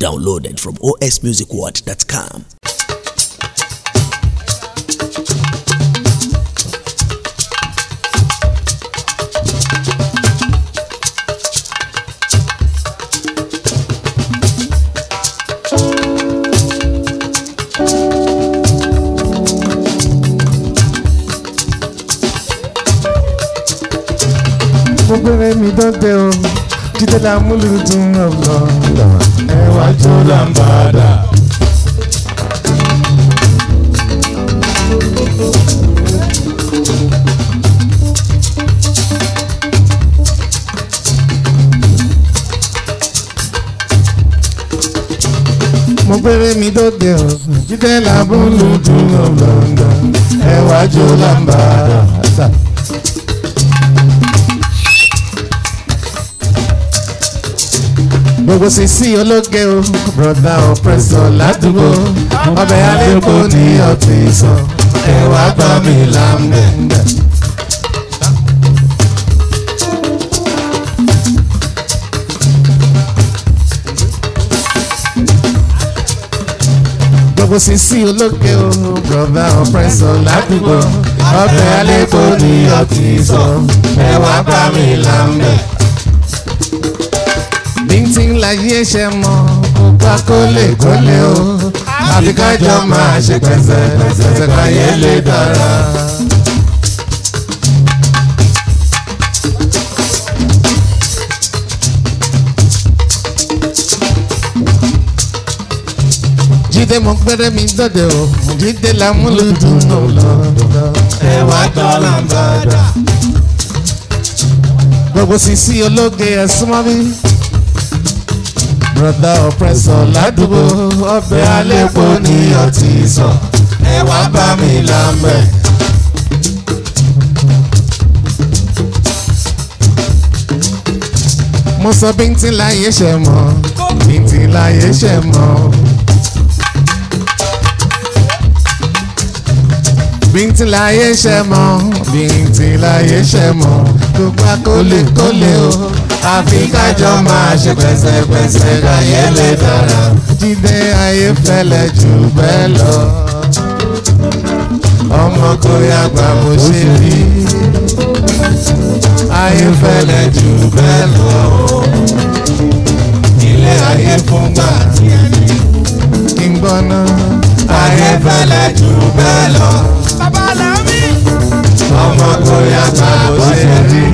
Downloaded from osmusicworld.com. mo gbére mi dọ́dẹ o jíde la múlùdùn ọ̀lọ́ ẹwà jó làǹbàdà. mo gbére mi dọ́dẹ o jíde la múlùdùn ọ̀lọ́ ẹwà jó làǹbàdà. gbogbo sisi ológe o broda ọpẹsọ ládùúgbò ọbẹ̀ alẹ́kọ̀ọ́ ní ọtí sọ ẹwà gbọ́ mi lámbẹ̀. gbogbo sisi ológe o broda ọpẹsọ ládùúgbò ọbẹ̀ alẹ́kọ̀ọ́ ní ọtí sọ ẹwà gbọ́ mi lámbẹ̀ bíntín láyé ṣe mọ kópa kólé kólé o àfi kájọ máa ṣe pẹ̀sẹ̀ pẹ̀sẹ̀ káyé lè dára. jíde mo gbẹrẹ mi dọdẹ o jíde làmúlùdùn lọ ẹwà dọ́là ń bàdà. gbogbo sisi ológe ẹ̀sùn mọ́ bí broda oppressor ládùúgbò ọbẹ̀ alẹ́pọ̀ ní ọtí sọ ẹ wá bá mi lámẹ́. mo sọ bíntín láyé ṣe mọ́ bíntín láyé ṣe mọ́. bíntín láyé ṣe mọ́ bíntín láyé ṣe mọ́ gbogbo akólé kólé o àfi kájọ máa ṣe pẹ̀sẹ̀pẹ̀sẹ̀ káyé lè dára jíde ayé fẹ́lẹ̀ jù bẹ́ẹ̀ lọ. ọmọ kò yàgbà mo ṣe rí ayé fẹ́lẹ̀ jù bẹ́ẹ̀ lọ. ilé ayé fún gbà kí n gbọ́ ná ayé fẹ́lẹ̀ jù bẹ́ẹ̀ lọ. ọmọ kò yàgbà mo ṣe rí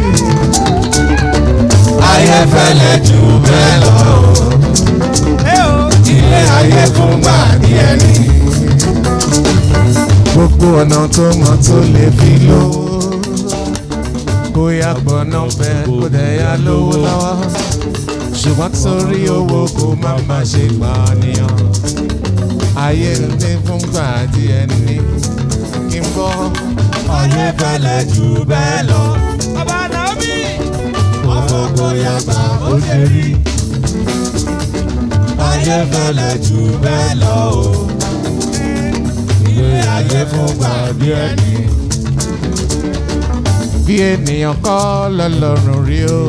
ayé fẹ́lẹ̀ jù bẹ́ẹ̀ lọ. ilé ayé fún gbà ní ẹni. gbogbo ọ̀nà tó mọ̀ tó lè fi lówó. kó yá gbọ́nà bẹ́ẹ̀ kó dẹ̀ yá lówó lọ́wọ́. ṣùgbọ́n torí owó kó má má ṣe pànìyàn. ayé ń dé fún gbà díẹ̀ ní kí n bọ́. ayé fẹ́lẹ̀ jù bẹ́ẹ̀ lọ. bàbá Naomi ọmọ kò yàgbà ó ṣe rí. ayé fẹ́lẹ̀ jù bẹ́ẹ̀ lọ o. ilé ayé fún gbà bí ẹni. bí ènìyàn kọ́ lọ́lọ́run rí o.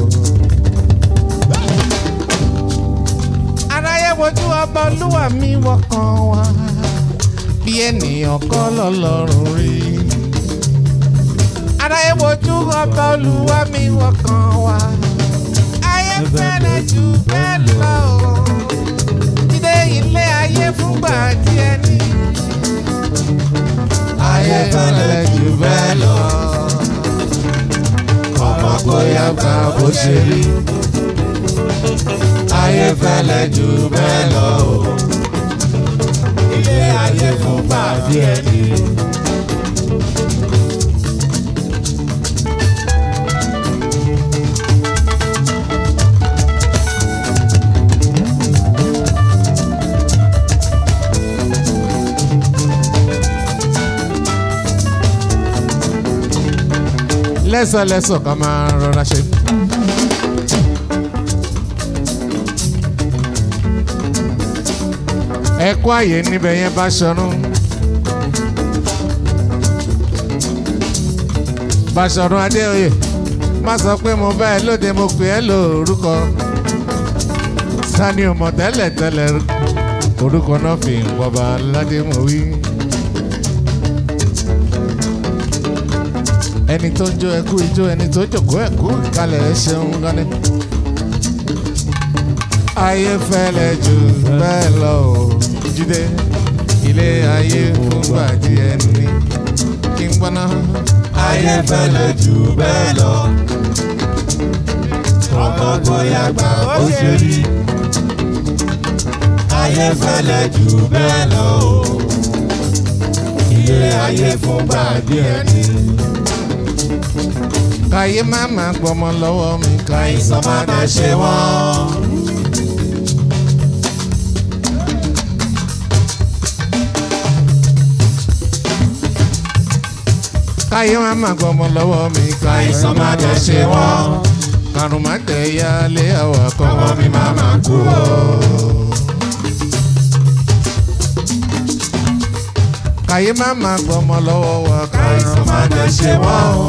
aráyé wojú ọba olúwa mi wọkàn wá. bí ènìyàn kọ́ lọ́lọ́run rí aráyé wojú ọba olúwa mi wọkàn wá. ayé fẹ́rẹ̀ jù bẹ́ẹ̀ lọ o. jíde ilé ayé fúngbà díẹ̀ ní. ayé fẹ́rẹ̀ jù bẹ́ẹ̀ lọ. ọmọ kò yá gbà bó ṣe rí. ayé fẹ́rẹ̀ jù bẹ́ẹ̀ lọ o. ilé ayé fúngbà díẹ̀ ní. lẹ́sọ̀lẹ́sọ̀ ká máa rọra ṣe. ẹ kó àyè níbẹ̀ yẹn bá ṣọrún. Bàṣọ̀run Adéoyè má sọ pé mo bá ẹ lóde mo pè ẹ́ lórúkọ. ta ni o mọ̀ tẹ́lẹ̀ tẹ́lẹ̀ orúkọ náà fi ń wọba aládé mọ̀ wí. ẹni tó ń jó ẹkú ijó ẹni tó jòkó ẹkú ìkàlẹ̀ ẹ ṣeun gani. ayé fẹ́lẹ̀ jù bẹ́ẹ̀ lọ o jíde ilé ayé fúngbà díẹ̀ ní kí n gbọ́ná. ayé fẹ́lẹ̀ jù bẹ́ẹ̀ lọ. ọmọ bóyá gbà ó ṣe rí. ayé fẹ́lẹ̀ jù bẹ́ẹ̀ lọ. ilé ayé fúngbà díẹ̀ ní. káyé má má gbọmọ lọ́wọ́ mi káyé àìsàn má dẹ̀ ṣe wọ́n. káyé má má gbọmọ lọ́wọ́ mi káyé àìsàn má dẹ̀ ṣe wọ́n. karùn má tẹ̀ ya lé àwọ̀ kọ́mọ ọmọ mi má má kú o. káyé má má gbọmọ lọ́wọ́ wa àìsàn má dẹ̀ ṣe wọ́n.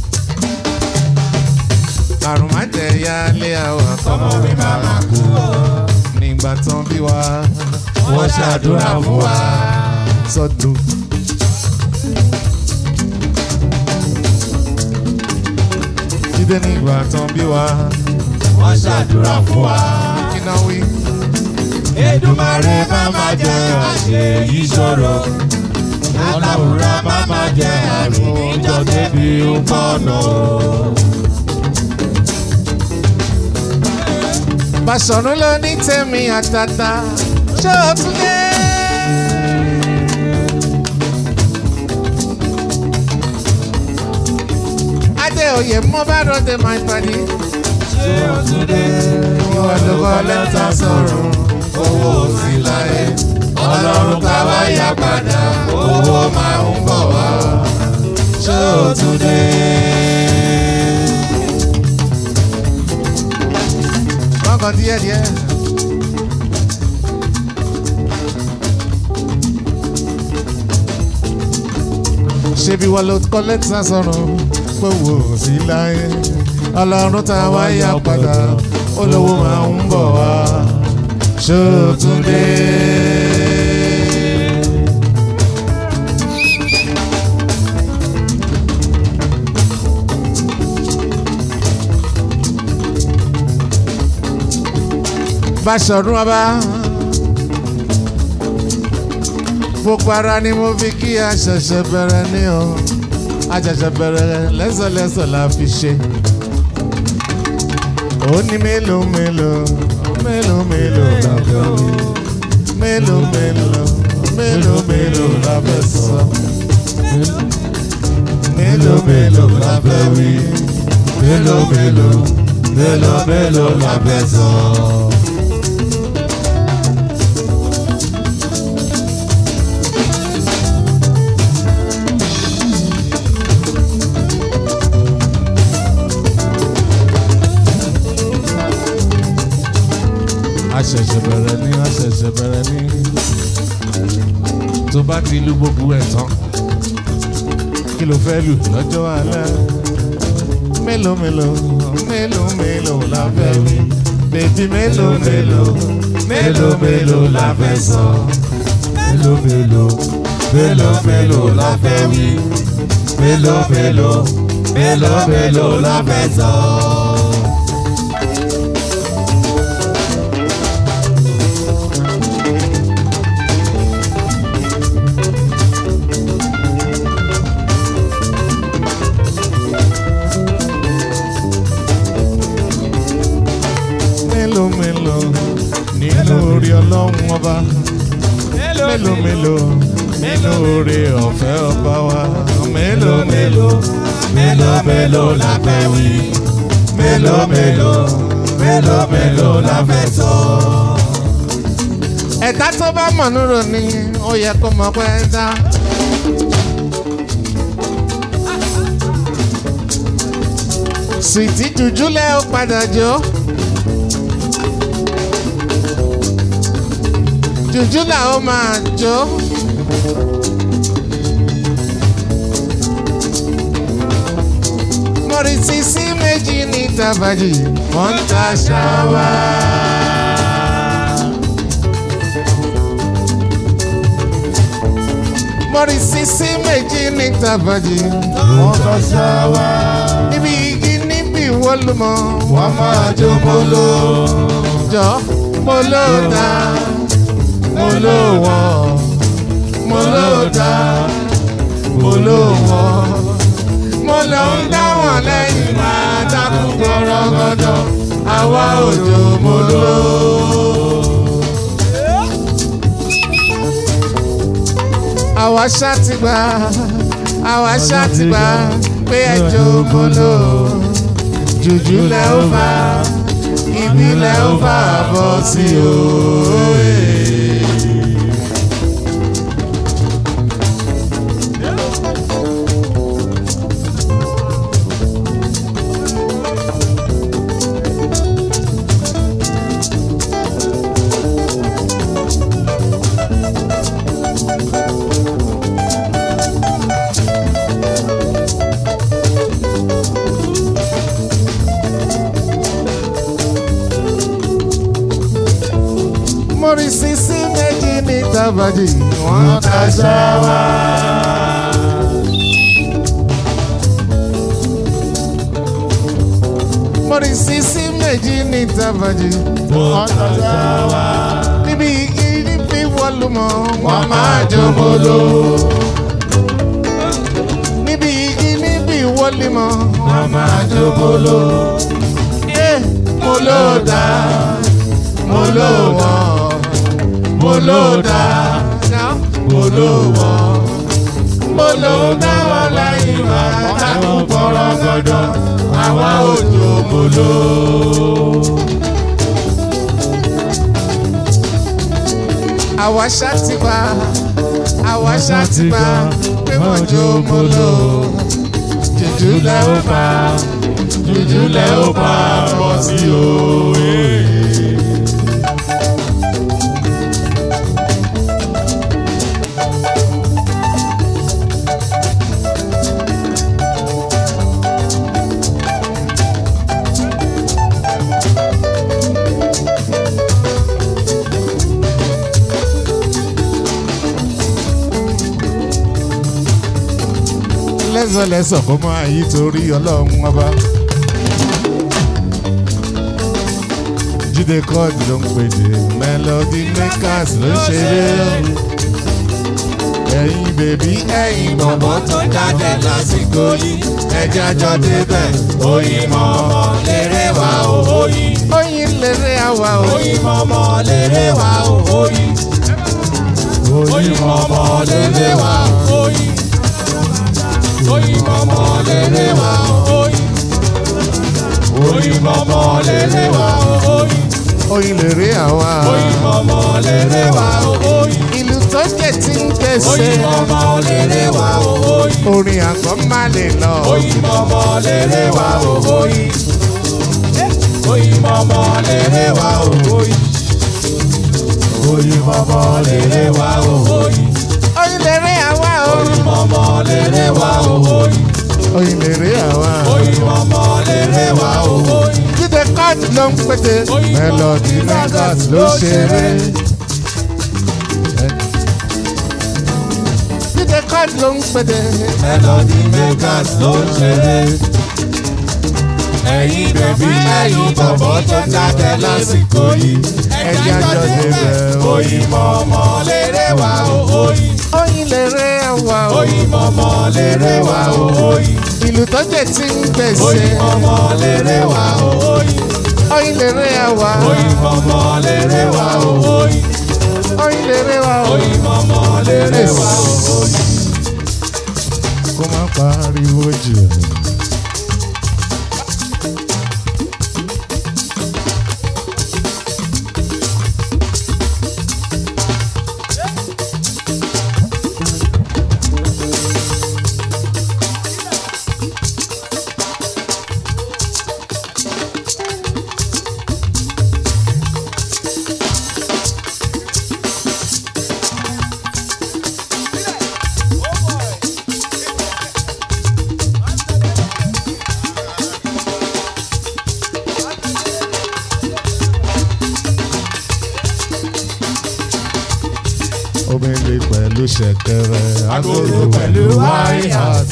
karùn má tẹ̀ ya lé àwọ̀ ọmọ mi má má kú o. nígbà tán bí wa wọ́n ṣàdúrà fún wa. sọdún. jíde nígbà tán bí wa wọ́n ṣàdúrà fún wa. kí náà wí. Èdùmàrè má má jẹ́ àṣẹ yìí ṣòro. Aláwùrá má má jẹ́ àrùn ìjọ débi pọ̀nà. Bàṣọ̀run ló ní tèmi àtàtà ṣé o tún dé. Adéoyè mo bá ròde máa pàdé. Ṣé o tún dé? Ìwọ ló kọ lẹ́tà sọ̀rọ̀. Owó sí láyé. Ọlọ́run ká wá yá padà. Owó máa ń bọ̀ wá. Ṣé o tún dé? Wọ́n kàn díẹ̀ díẹ̀. Ṣebí wọ́n ló kọ lẹ́tà sọ̀rọ̀ pé wò ó sí láyé. Ọlọ́run tá a wá yá padà. Olówó máa ń bọ̀ wá. Ṣé o tún dé? Báṣọ̀run ọba. Gbogbo ara ni mo fi kí a ṣẹ̀ṣẹ̀ bẹ̀rẹ̀ ní o. A ṣẹ̀ṣẹ̀ bẹ̀rẹ̀ lẹ́sọ̀lẹ́sọ̀ la fi ṣe. Ó ní mélòó mélòó mélòó mélòó la fẹ́ wí. Mélòó mélòó mélòó mélòó la fẹ́ sọ. Mélòó mélòó la fẹ́ wí. Mélòó mélòó mélòó mélòó la fẹ́ sọ. A ṣẹ̀ṣẹ̀ bẹ̀rẹ̀ ní a ṣẹ̀ṣẹ̀ bẹ̀rẹ̀ ní. Tó bá ti lu gbogbo ẹ̀ tán, kí ló fẹ́ lù lọ́jọ́ alẹ́? Mélòó mélòó mélòó mélòó la fẹ́ wí? Bèbí mélòó mélòó Mélòó mélòó la fẹ́ sọ. Mélòó mélòó mélòó mélòó la fẹ́ wí. Mélòó mélòó mélòó mélòó la fẹ́ sọ. mélòó mélòó nínú orí ọlọ́run ọba? Mélòó mélòó nínú orí ọ̀fẹ́ ọba wa? Mélòó mélòó mélòó mélòó la fẹ́ wí. Mélòó mélòó mélòó mélòó la fẹ́ sọ. ẹ̀dá tó bá mọ̀ nírò ni ó yẹ kó mọ̀ pé ẹ dá. sìtì jùjúlẹ̀ ó padà jó. jùjúlẹ̀ ó máa jó. mọ̀rìsì sí méjì ní tàbájì wọ́n ń ta ṣáwá. mọ́rí sísí méjì ní tàbájì wọ́n kọ́ ṣáwá. níbi igi níbi wọ́lùmọ́ wọ́n máa jó molo. jọ mo ló dá mo ló wọ́n mo ló dá mo ló wọ́n mo lọ ń dá wọn lẹ́yìn máa dákú gbọ́rọ́gọ́dọ̀ àwa òjò mo ló. àwa ṣàtìgbà àwa ṣàtìgbà pé ẹjọ́ mo lò jùjú lẹ́ ó fà ibi lẹ́ ó fà bọ́ sí òye. mọ́rí sísí méjì ní tàbájì wọ́n ta ṣáwá. mọ́rí sísí méjì ní tàbájì wọ́n ta ṣáwá. níbi igi níbi wọ́lùmọ́ wọ́n máa jó molo. níbi igi níbi wọ́lùmọ́ wọ́n máa jó molo. Eh, molo dá mo ló wọ́n mo ló dá mo ló wọ́n mo ló dá wọn lẹ́yìn máa dákú bọ́rọ̀ gọ́dọ̀ àwa òjò mo ló. àwa ṣàtìpá àwa ṣàtìpá pé wọ́n jó mo ló jùjú lẹ́ ó pa jùjú lẹ́ ó pa bọ́ sí òye. lẹ́sọ̀lẹ́sọ̀ kó máa yí torí ọlọ́run ọba. jíde kọ́ọ̀dù ló ń pèdè melody makers ló ń ṣeré. ẹ̀yin bèbí ẹ̀yin bọ̀bọ̀ tó jáde lásìkò yìí ẹ̀jẹ̀ àjọ débẹ̀ oyin mọ̀mọ́ lérè wá o oyin. oyin lérè àwa o. oyin mọ̀mọ́ lérè wá o oyin. oyin mọ̀mọ́ lérè wá o oyin. oyin mọ̀mọ́ lérè wá o oyin. oyin mọ̀mọ́ lérè wá o oyin. oyin lérè àwa. oyin mọ̀mọ́ lérè wá o oyin. ìlú tó jẹ́ ti ń gbèsè. oyin mọ̀mọ́ lérè wá o oyin. orin àgbọ̀ má lè lọ. oyin mọ̀mọ́ lérè wá o oyin. oyin mọ̀mọ́ lérè wá o oyin. oyin mọ̀mọ́ lérè wá o oyin. oyin lérè àwa o. oyin mọ̀mọ́ lérè wá o oyin. oyin lérè àwa. oyin mọ̀mọ́ lérè wá o oyin. jíde kọ́ọ̀tù ló ń pété. Oyin melody mọ̀mọ́ makers ló ṣeré. jíde kọ́ọ̀tù ló ń pété. melody makers ló ń ṣeré. ẹ̀yin bèbí ẹ̀yin bọ̀bọ̀ tó jáde lásìkò yìí. ẹ̀jẹ̀ àjọ débẹ̀ oyin mọ̀mọ́ lérè wá o oyin. oyin lérè àwa o. oyin mọ̀mọ́ lérè wá o oyin. ìlú tó jẹ́ ti ń gbèsè. oyin mọ̀mọ́ lérè wá o oyin. oyin lérè àwa. oyin mọ̀mọ́ lérè wá o oyin. oyin lérè wa o. oyin mọ̀mọ́ lérè wá o oyin. kó má pariwo jù. omele pẹ̀lú ṣẹ̀kẹ̀rẹ̀ Agogo pẹ̀lú hi-hat.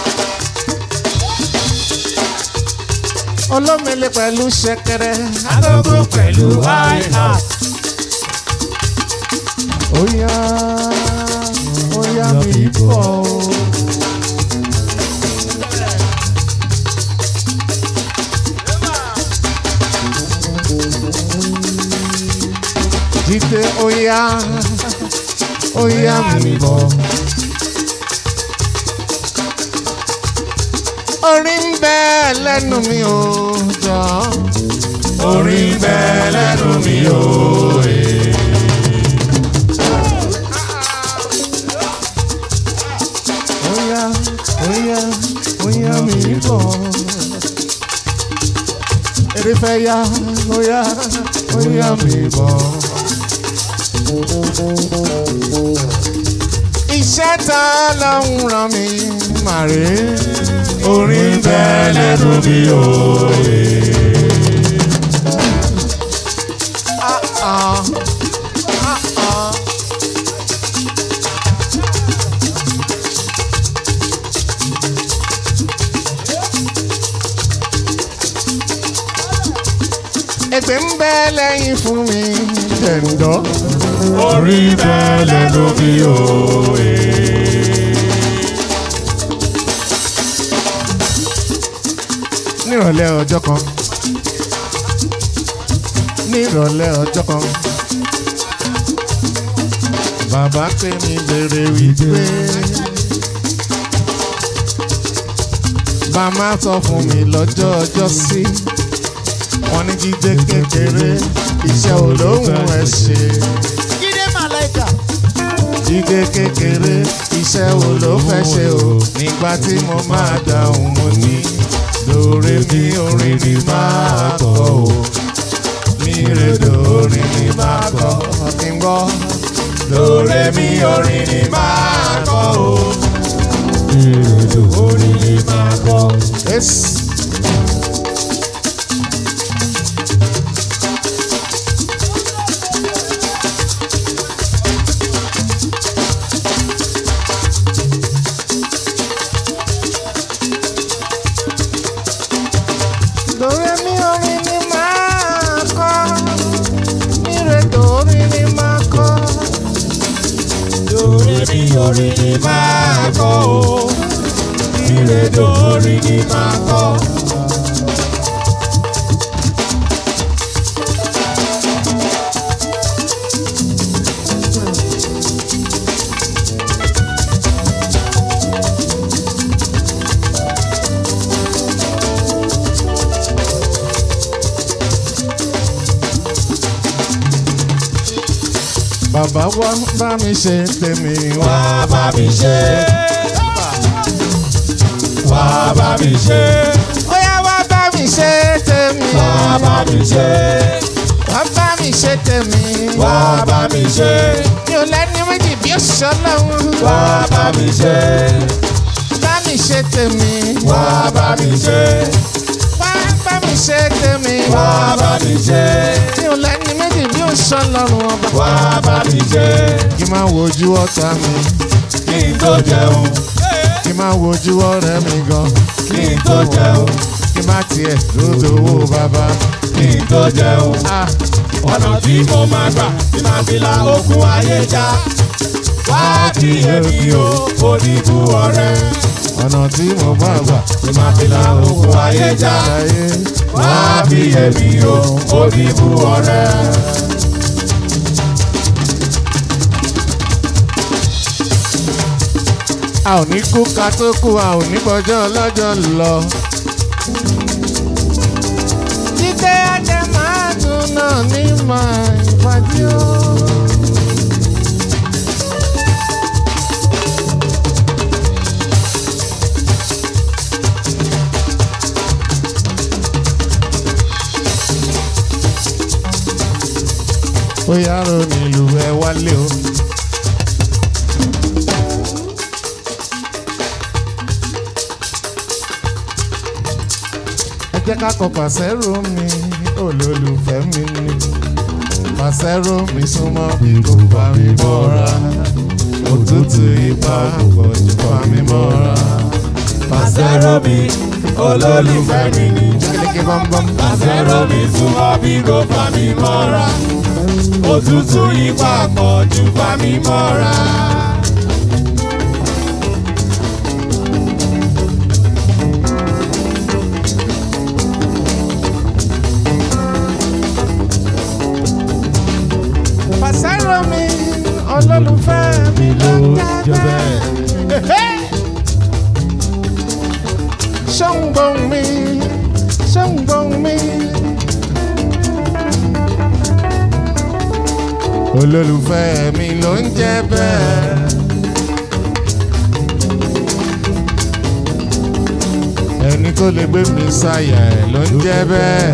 olómele pẹ̀lú ṣẹ̀kẹ̀rẹ̀ Agogo pẹ̀lú hi-hat. Oya, oya mi bọ̀. Jíde oya, oya mi bọ̀. Orí ń bẹ lẹ́nu mi ò jọ. Orí ń bẹ lẹ́nu mi o. Oya, oya, oya mi bọ̀. Èrè fẹ́ ya, oya, oya mi bọ̀. Iṣẹ́ ta lọ́hùn ràn mí màrí. Orí ń bẹ lẹ́nu mi o. Ah, ah, ah. Èpè ń bẹ lẹ́yìn fún mi tẹ̀ǹdọ́. Orí ń bẹ lẹ́nu mi o. nírọ̀lẹ́ ọjọ́ kan nírọ̀lẹ́ ọjọ́ kan bàbá pè mí béèrè wípé màmá sọ fún mi lọ́jọ́ ọjọ́ sí wọ́n ní jíjẹ́ kékeré iṣẹ́ olóhùn ẹ̀ ṣe. Jídé Màláìkà. Jíde kékeré iṣẹ́ wo ló fẹ́ ṣe o nígbà tí mo máa dáhùn mo ní lóore mi orin ni máa kọ o mi rè lórí ni máa kọ kí n gbọ́ lóore mi orin ni máa kọ o. Orí ni máa kọ́. Yes. Lóore mi orin ni máa kọ, mi rè lórí ni máa kọ. Orí mi orí ni máa kọ́ o. Ìrèdò orí ni máa kọ́. Bàbá wa bá mi ṣe tèmi wá. Wá bá mi ṣe. Wá bá mi ṣe. Óyá wá bá mi ṣe tèmi. Wá bá mi ṣe. Wá bá mi ṣe tèmi. Wá bá mi ṣe. Mi ò lẹ́ni méjì bí òṣìṣẹ́ lọ́hùn. Wá bá mi ṣe. Bá mi ṣe tèmi. Wá bá mi ṣe. Wá bá mi ṣe tèmi. Wá bá mi ṣe. Mi ò lẹ́ni méjì bí òṣìṣẹ́ lọ́rùn ọba. Wá bá mi ṣe. Kí máa wojú ọ̀tá mi. Kí n tó jẹun. Kí máa wojú ọ̀rẹ́ mi gan. Kí n tó jẹun. Kí má tiẹ̀ lóde owó bàbá. Kí n tó jẹun. Ah, ọ̀nà tí mo máa gbà tí máa fi la okun ayé já. wá kí èmi o oníbu ọ̀rẹ́ ọ̀nà tí mo bá gbà. tí máa fi la okun ayé já. Láyé. wá kí èmi o oníbu ọ̀rẹ́. a ò ní kú ká tó kú a ò ní bọjọ́ ọlọ́jọ́ lọ. jíde ajẹ́ máa dùn náà ní máa ìbàdí o. ó yàrá onílù ẹ wálé o. ẹ jẹ́ ká kọ pàṣẹ́rò mi olólùfẹ́ mi ni. Pàṣẹ́rò mi súnmọ́ bí kò bá mi mọ́ra. Òtútù ipa kò jù bá mi mọ́ra. Pàṣẹ́rò mi olólùfẹ́ mi ni. Kíkí bọ́m̀bọ́m. Pàṣẹ́rò mi súnmọ́ bí kò fà mí mọ́ra. Òtútù ipa pọ̀ jù fà mí mọ́ra. Pàṣẹ́rò mi olólùfẹ́ mi ló jẹ́ bẹ́ẹ̀. Ṣọ́ngbọ̀n mi, ṣọ́ngbọ̀n mi. Olólùfẹ́ mi ló ń jẹ́ bẹ́ẹ̀. Ẹni tó lè gbé mi sáyà ẹ̀ ló ń jẹ́ bẹ́ẹ̀.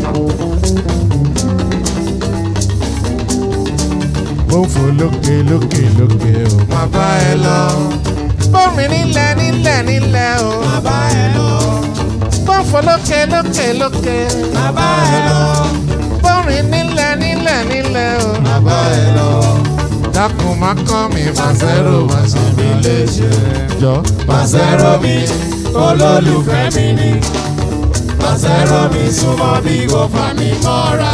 Ó ń fò lókè lókè lókè o. Má bá ẹ lọ. Bómi nílẹ̀ nílẹ̀ nílẹ̀ o. Bàbá ẹ lọ, Bọ́ǹfọ̀ lókè lókè lókè. bàbá ẹ lọ, Bọ́rin nílẹ̀ nílẹ̀ nílẹ̀ o. bàbá ẹ lọ. Dákun má kọ́ mi Pàṣẹ́rò má ṣe mí léṣe. Jọ Pàṣẹ́rò mi olólùfẹ́ mi ni. Pàṣẹ́rò mi súnmọ́ bí kò fà mí mọ́ra.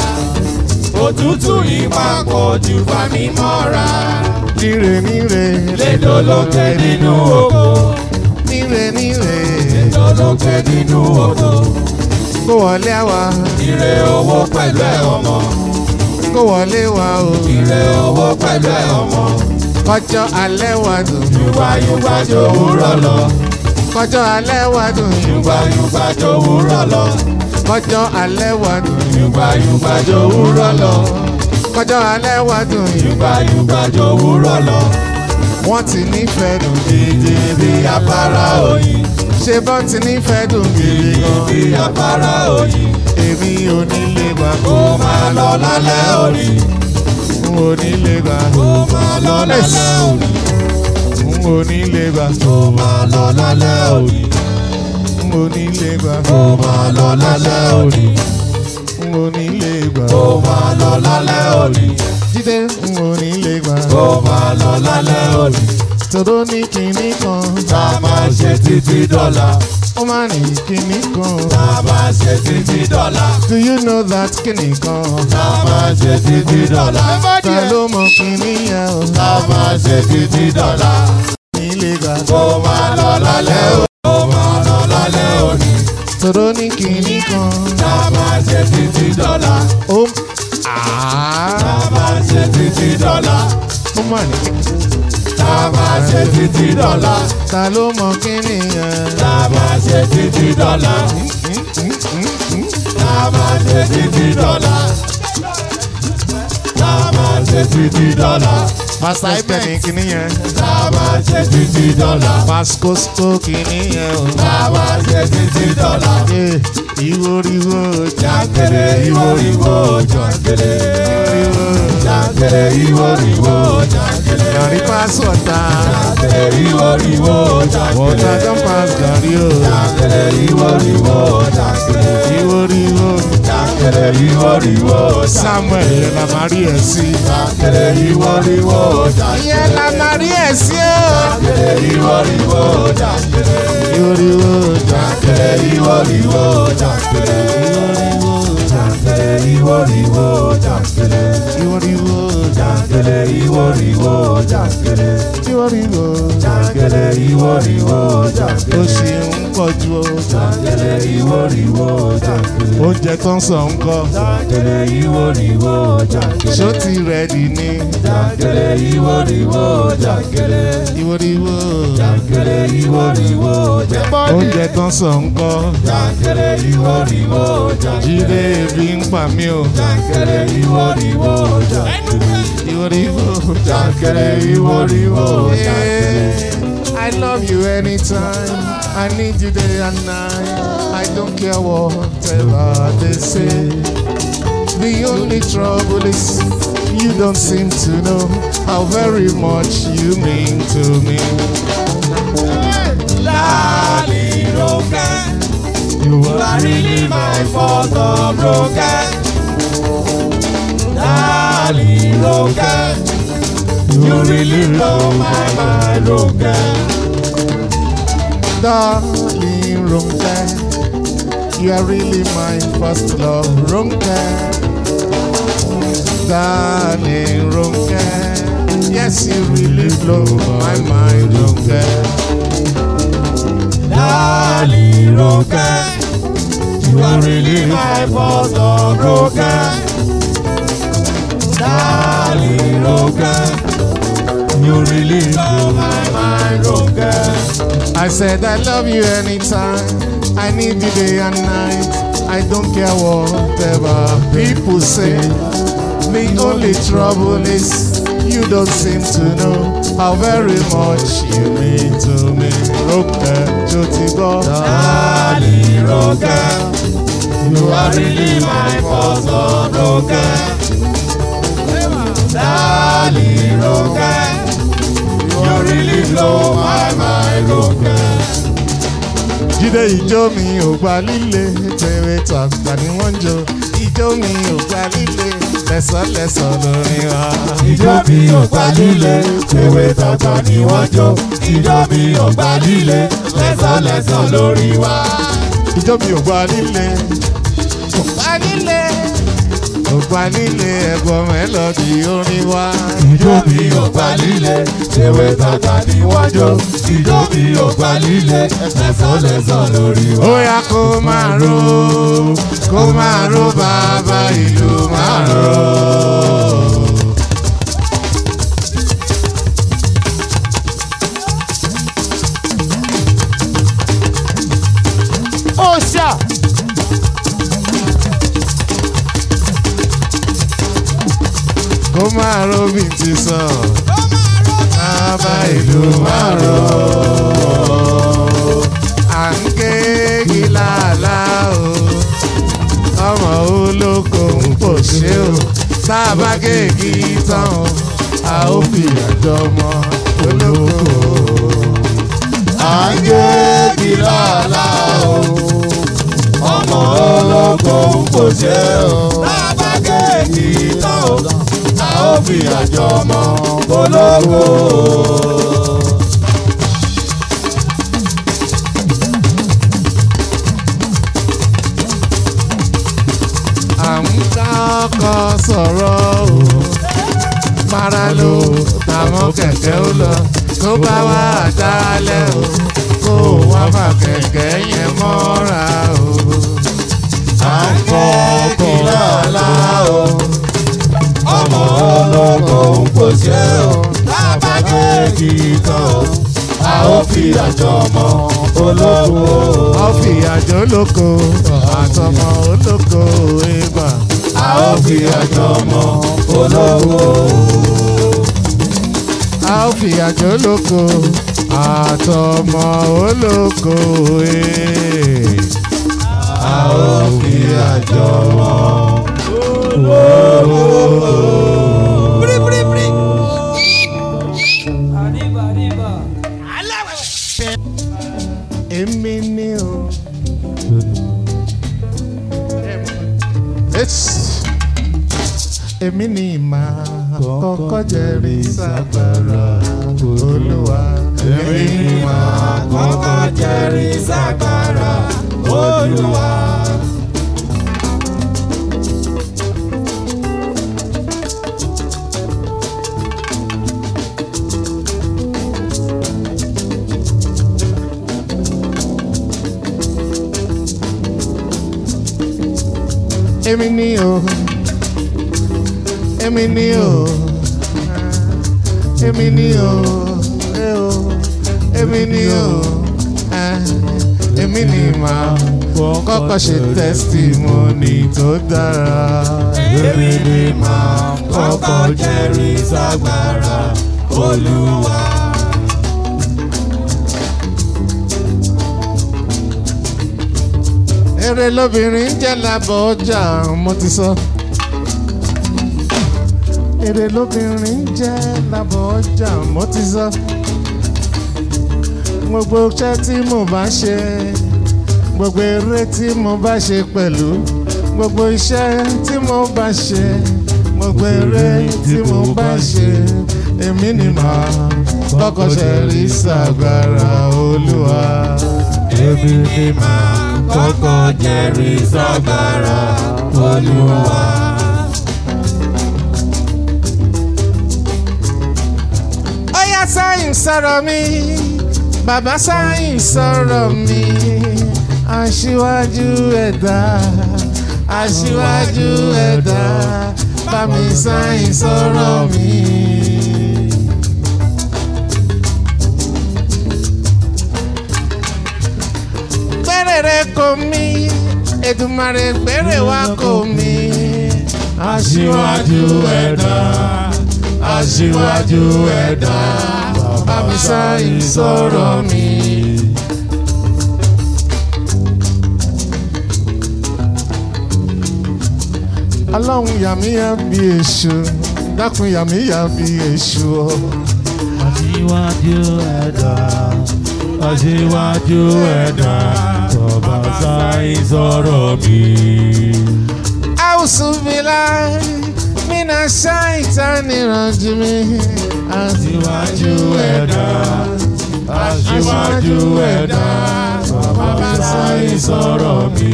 Òtútù ipa pọ̀ jù fà mí mọ́ra. Níre níre. Lédò lókè nínú oko. Níre níre. Lédò lókè nínú oko. Kó wọlé wa. Ire owó pẹ̀lú ẹ̀ ọmọ. Kó wọlé wa o. Ire owó pẹ̀lú ẹ̀ ọmọ. Kọjọ́ alẹ́ wa dùn. Yúgbáyúgbá jòwúrọ̀ lọ. Kọjọ́ alẹ́ wa dùn. Yúgbáyúgbá jòwúrọ̀ lọ. Kọjọ́ alẹ́ wa dùn. Yúgbáyúgbá jòwúrọ̀ lọ. Kọjọ́ alẹ́ wa dùn. Yúgbáyúgbá jòwúrọ̀ lọ. Wọ́n ti nífẹ̀ẹ́ dùn. Ìdí bí afárá oyin. Ṣé bọ́n ti nífẹ̀ẹ́ dùn gidi gan? Bí afárá oyin. Èmi ò ní lè gbà Kó máa lọ lálẹ́ òní. n ò ní lè gbà. Kó máa lọ lálẹ́ òní. n ò ní lè gbà. Kó máa lọ lálẹ́ òní. n ò ní lè gbà. Kó máa lọ lálẹ́ òní. n ò ní lè gbà. Kó máa lọ lálẹ́ òní. Jídé n ò ní lè gbà. Kó máa lọ lálẹ́ òní. Tòró ní kinní kan. Ká máa ṣe títí dọ́là. Ó máa ní kinní kan. Ká máa ṣe títí dọ́là. Do you know that kinní kan? Ká máa ṣe títí dọ́là. Ta ló mọ kinní yẹn o? Ká máa ṣe títí dọ́là. Ní lè gbà. Kó máa lọ lálẹ́ òní. Kó máa lọ lálẹ́ òní. Tòró ní kinní kan. Ká máa ṣe títí dọ́là. Ó àá. Ká máa ṣe títí dọ́là. Ó máa ní. Ká máa ṣe títí dọ́là. Ta ló mọ kinní yẹn? Ká máa ṣe títí dọ́là. Ká máa ṣe títí dọ́là. Ká máa ṣe títí dọ́là. Pásítọ̀ ẹ̀pẹ̀ ní kinní yẹn. Ká máa ṣe títí dọ́là. Pásíkósító kinní yẹn o. Ká máa ṣe títí dọ́là. Ee, Ìwòrìwò Jàǹkèrè ìwòrìwò jàǹkèrè. ìwòrìwò. Jàǹkèrè ìwòrìwò jàǹkèrè. Gàrí pass water. Jàǹkèrè ìwòrìwò jàǹkèrè. Water don pass gàrí o. Jàǹkèrè ìwòrìwò jàǹkèrè. Ìwòrìwò. Jàǹkèrè ìwòrìwò jàǹkèrè. Samuel yẹn la máa rí ẹ̀ sí. Jàǹkèrè ìwòrìwò jàǹkèrè. Ìyẹn la máa rí ẹ̀ sí o. Jàǹkèrè ìwòrìwò jàǹkèrè. Ìwòrìwò jà. Jàǹkèrè ìwòrìwò jàǹkèrè. Jàǹkèrè ìwòrìwò jàǹkèrè. Ìwòrìwò jà. Jàǹkèrè ìwòrìwò jàǹkèrè. Ìwòrìwò jà. Jàǹkèrè ìwòrìwò jàǹkèrè. Ó ṣì ń pọ̀jù o. Jàǹkèrè ìwòrìwò jàǹkèrè. Oúnjẹ tó ń sọ ń kọ́. Jàǹkèrè ìwòrìwò jàǹkèrè. Ṣó ti rẹ̀dì ni? Jàǹkèrè ìwòrìwò jàǹkèrè. Ìwòrìwò. Jàǹkèrè ìwòrìwò jàǹkèrè. Oúnjẹ tó ń sọ ń kọ́. Jàǹkèrè ìwòrìwò jàǹkèrè. Jíde ebi ń pa mí o. Jàǹkèrè ìwòrìwò jàǹkèrè. Ìwòrìwò. Jàǹkèrè ìwòrìwò jàǹkèrè. Yeah, I love you anytime. I need you day and night. I don't care whatever they say. The only trouble is you don't seem to know how very much you mean to me. Darling, broken. You You are really my fault, oh, broken. Darling, Darling Ronke, you really blow my mind, Ronke. Darling Ronke, you are really my first love, Ronke. Darling Ronke, yes, you really blow my mind, Ronke. Darling Ronke, you are really my first love, Ronke. Darling Ronke, you really blow my mind, Ronke. I said I love you anytime. I need you day and night. I don't care whatever people say. The only trouble is you don't seem to know how very much you mean to me. Ronke, Jotibo. Darling Ronke, you are really my first love, Ronke. Darling Ronke, you really blow my mind, Ronke. Jídé ìjó mi ò gba líle, tèrè tàgbà ni wọ́n ń jó. Ìjó mi ò gba líle, lẹ́sọ̀lẹ́sọ̀ lórí wa. Ìjọ mi ò gbà líle, ewé tọ̀tọ̀ ni wọ́n jó. Ìjọ mi ò gbà líle, lẹ́sọ̀lẹ́sọ̀ lórí wa. Ìjó mi ò gba líle, ò gba líle, ò gba líle ẹ̀gbọ́n mẹ́lọ́dì orin wa. Ìjọ mi ò gbà líle, ewé tọ̀tọ̀ ni wọ́n jó. Ìjọ mi ò gbà líle, lẹ́sọ̀lẹ́sọ̀ lórí wa. Ó yá kó máa ro, kó máa ro bàbá ìlú máa ro. Ó ṣá. Kó máa ro bí ti sàn. Bàbá ìlú máa ro. À ń ké gíláàlá o. Ọmọ olóko ń pò ṣe o. Tá a bá kéèkì tán o. A ó fi àjọ mọ olóko. À ń gé gíláàlá o. Ọmọ olóko ń kò ṣe o. Lábá kéèkì tán o. A ó fi àjọ mọ olóko. À ń kọ́kọ́ sọ̀rọ̀ o. Mara lo àwọn kẹ̀kẹ́ ó lọ. Tó bá wà dálẹ̀ o. Kó o wá fà kẹ̀kẹ́ yẹn mọ́ra o. À ń gé gíláàlá o. Ọmọ olóko ń kò ṣe o. Lábá kéèkì tán o. A ó fi àjọ mọ olóko. Ọ̀fì àjò olóko àtọmọ olóko ìgbà. A ó fi àjọ mọ olóko. A ó fi àjò olóko àtọmọ olóko ìgbà. A ó fi àjọ mọ. Èmi ni o. It's- Èmi ni màá kọ́kọ́ jẹ́rìí ságbára Olúwa. Èmi ni màá kọ́kọ́ jẹ́rìí ságbára Olúwa. Èmi ni o. Èmi ni o. Èmi ni o. Ẹ o. Èmi ni o. Ah, Èmi ni màá kọ́kọ́ ṣe testimony tó dára. Èmi ni màá kọ́kọ́ jẹ́rìí ságbára Olúwa. Èrè lóbìnrin jẹ́ lábọ̀ ọjà mo ti sọ. Èrè lóbìnrin jẹ́ lábọ̀ ọjà mo ti sọ. Gbogbo iṣẹ́ tí mo bá ṣe, gbogbo eré tí mo bá ṣe pẹ̀lú, gbogbo iṣẹ́ tí mo bá ṣe, mo gbére tí mo bá ṣe èmi ni màá kọ́kọ́ ṣe rí sàgbára olúwa. Èmi ni màá kọ́kọ́ jẹ́rìí ságbára Olúwa. Ọ̀yá sáyìn sọ̀rọ̀ mi bàbá sáyìn sọ̀rọ̀ mi aṣíwájú ẹ̀dá aṣíwájú ẹ̀dá bá mi sáyìn sọ̀rọ̀ mi. Gbèrèrè kò mí Èdùmàrè gbèrè wá kò mí Aṣíwájú ẹ̀dá, aṣíwájú ẹ̀dá, bá mi sáyìn sọ̀rọ̀ mi. Ọlọ́run yàmíyà bí èṣù dákun yàmíyà bí èṣù o. Aṣíwájú ẹ̀dá, aṣíwájú ẹ̀dá, bàbá sáyé sọ̀rọ̀ mi. Àwùsùnfìlà mínà ṣáìtà nìrànjú mi. Aṣíwájú ẹ̀dá, aṣíwájú ẹ̀dá, bàbá sáyé sọ̀rọ̀ mi.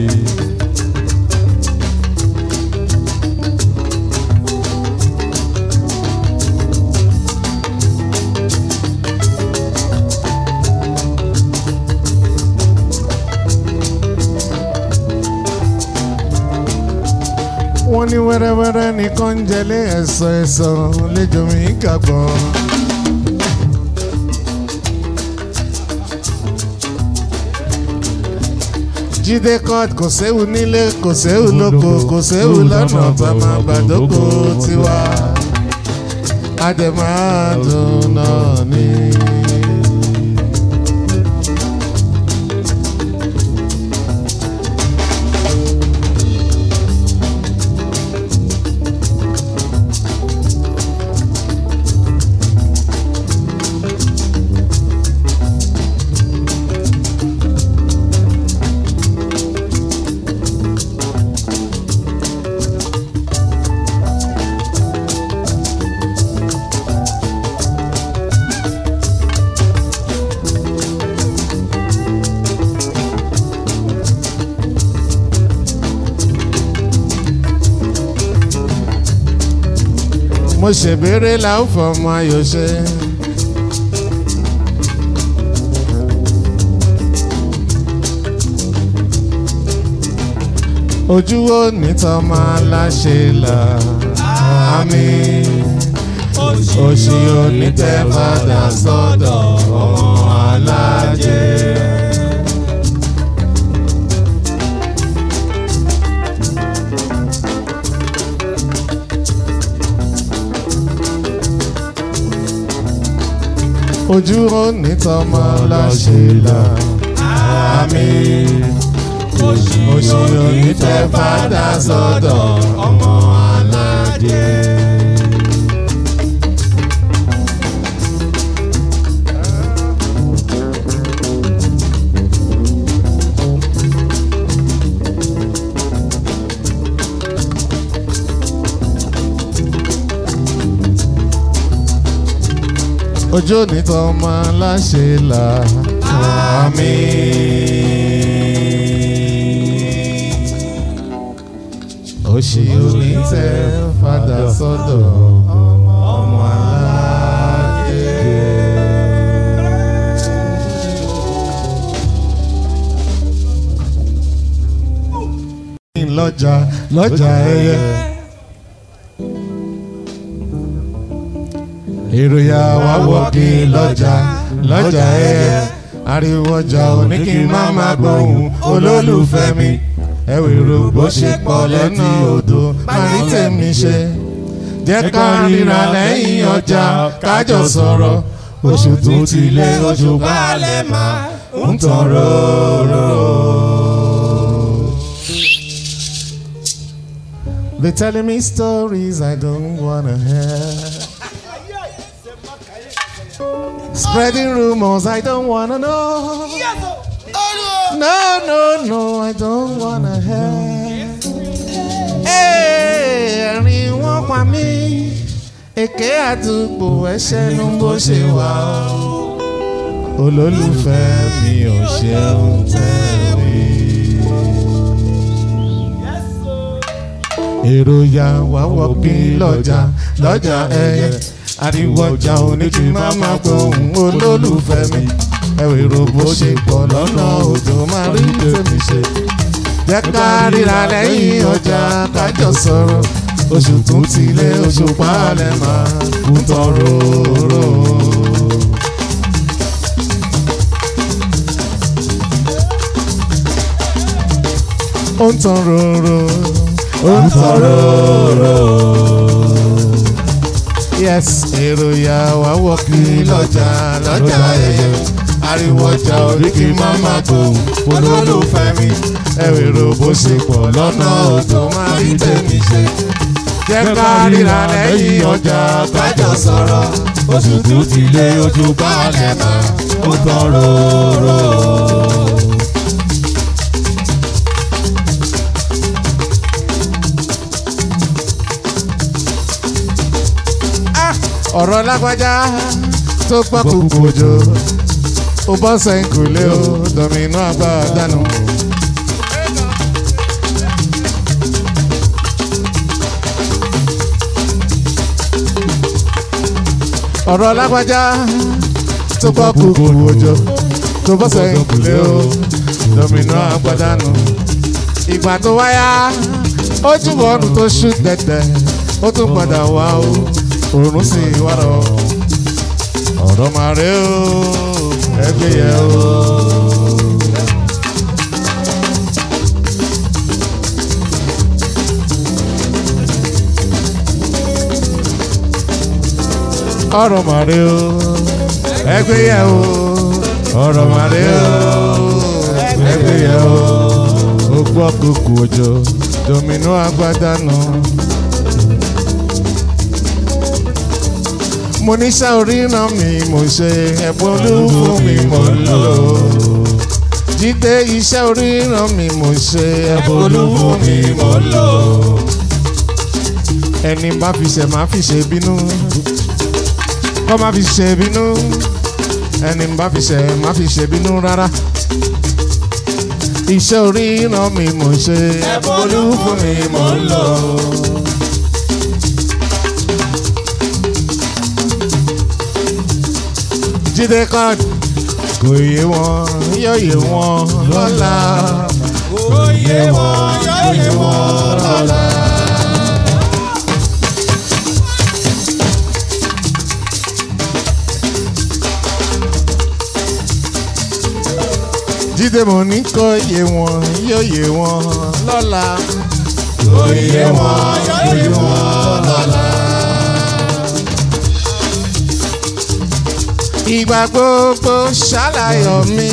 wọ́n ní wẹ́rẹ́wẹ́rẹ́ nìkan ń jẹlé ẹ̀sọ́ ẹ̀sọ́ lẹ́jọ́ mi gàgbọ́. jíde court kò séwu nílé kò séwu lóko kò séwu lọ́nà tá a máa gbàdókò tiwa àdèmàdùn náà ni. mo ṣèbéèrè la ó fọmọ ayọ̀ ṣe. ojú wo nìtàn máa láṣẹ là àmì òṣì onítẹ̀ padà sọ́dọ̀ ọmọ alájẹ. ojú onítàn máa láṣẹ là àmì òṣì onítẹ̀ padà sọ́dọ̀ ọmọ alájẹ. ojú onítàn máa láṣẹ là àmì. òṣì onítẹ̀ padà sọ́dọ̀ ọmọ alájẹ. lọ́jà lọ́jà ẹyẹ. èròyà wá wọ́ọ̀kì lọ́jà lọ́jà ẹyẹ. ariwo ọjà òní kí n má má gbóhùn olólùfẹ́ mi. ẹ̀wìrò bó ṣe pọ̀ lẹ́nu odò máa ní tèmi ṣe. jẹ́ ká ríra lẹ́yìn ọjà kájọ sọ̀rọ̀ oṣù tó ti lé oṣù balẹ̀ máa ń tàn róró. They telling me stories I don't wanna hear. Spreading rumors I don't wanna know. No, no, no, I don't wanna hear. Hey, ẹ̀rín wọn pa mí èké àdúgbò ẹ̀ṣẹ̀ nu bó ṣe wà ó olólùfẹ́ mi ò ṣeun tẹ̀lé. èròjà wà wọ́pí lọ́jà lọ́jà ẹyẹ àríwọ̀jà oníkì má má gbóhùn olólùfẹ́ mi ẹ̀rọ bó ṣe pọ̀ lọ́nà òjò máa rí tèmi ṣe. jẹ́ ká ríra lẹ́yìn ọjà kájọ sọ̀rọ̀ oṣù tún ti lé oṣù pálẹ̀ máa kú tọrọ rò. ó ń tan ròrò ó ń tan ròrò. yes èrò ya wá wọ́ kiri lọ́jà lọ́jà ẹ̀yẹ ariwo ọjà oríkì máma gbòòrùn olólùfẹ́ mi ẹ̀rọ bó ṣe pọ̀ lọ́nà òjò máa rí tèmi ṣe. jẹ́ ká ríra lẹ́yìn ọjà kájọ sọ̀rọ̀ oṣù tó ti lé ojú balẹ̀ máa ó tán ròrò. ọ̀rọ̀ lágbájá tó gbọ́ kúkú òjò ó bọ́ sẹ́yìn kò lé o dọ̀mínú àgbà dànù. ọ̀rọ̀ lágbájá tó gbọ́ kúkú òjò tó bọ́ sẹ́yìn kò lé o dọ̀mínú àgbà dànù. ìgbà tó wáyá ó túbọ̀ ọdún tó ṣú tẹ̀tẹ̀ ó tún padà wá o òrùn sì wá lọ ọ̀rọ̀ máa rẹ o ẹgbẹ́ yẹ o. ọ̀rọ̀ máa rẹ o ẹgbẹ́ yẹ o ọ̀rọ̀ máa rẹ o ẹgbẹ́ yẹ o. ó gbọ́ kúkú òjò domino agbádá náà. mo ní sá oríran mi mo ṣe ẹ̀bùn olúfún mi mo lò jíde iṣẹ́ oríran mi mo ṣe ẹ̀bùn olúfún mi mo lò ẹni bá fi ṣe máa fi ṣe bínú kọ́ máa fi ṣe bínú ẹni bá fi ṣe máa fi ṣe bínú rárá iṣẹ́ oríran mi mo ṣe ẹ̀bùn olúfún mi mo lò. jíde kan kò yé wọn yóò yé wọn lọ́la kò yé wọn yóò yé wọn lọ́la. jíde mo ní kò yé wọn yóò yé wọn lọ́la kò yé wọn yóò yé wọn lọ́la. ìgbà gbogbo ṣàlàyọ̀ mi.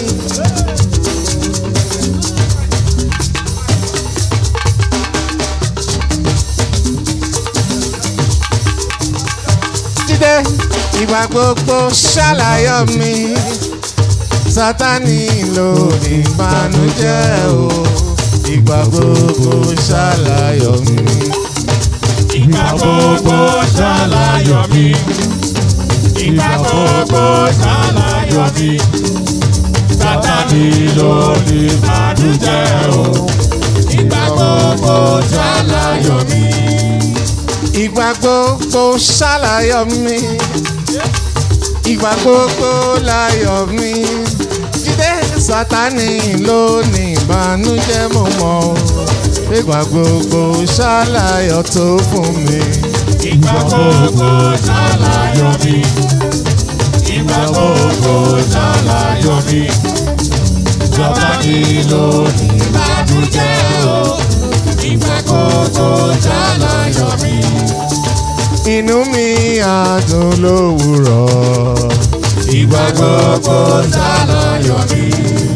jíde ìgbà gbogbo ṣàlàyọ̀ mi. sátani ló ní ìbànújẹ́ o ìgbà gbogbo ṣàlàyọ̀ mi. ìgbà gbogbo ṣàlàyọ̀ mi. ìgbà gbogbo ṣàlàyọ̀ mi. Sátánì ló ní ìbànújẹ́ o. ìgbà gbogbo ṣàlàyọ̀ mi. ìgbà gbogbo ṣàlàyọ̀ mi ìgbà gbogbo láyọ̀ mi jíde sátani ló ní ìbànújẹ́ mo mọ̀ o ìgbà gbogbo ṣàlàyọ̀ tó fún mi. ìgbà gbogbo ṣàlàyọ̀ mi. ìgbà gbogbo ṣàlàyọ̀ mi. Sátánì ló ní ìbànújẹ́ o. ìgbà gbogbo ṣàlàyọ̀ mi. inú mi àdùn lówùrọ̀ ìgbà gbogbo ṣàlàyọ̀ mi.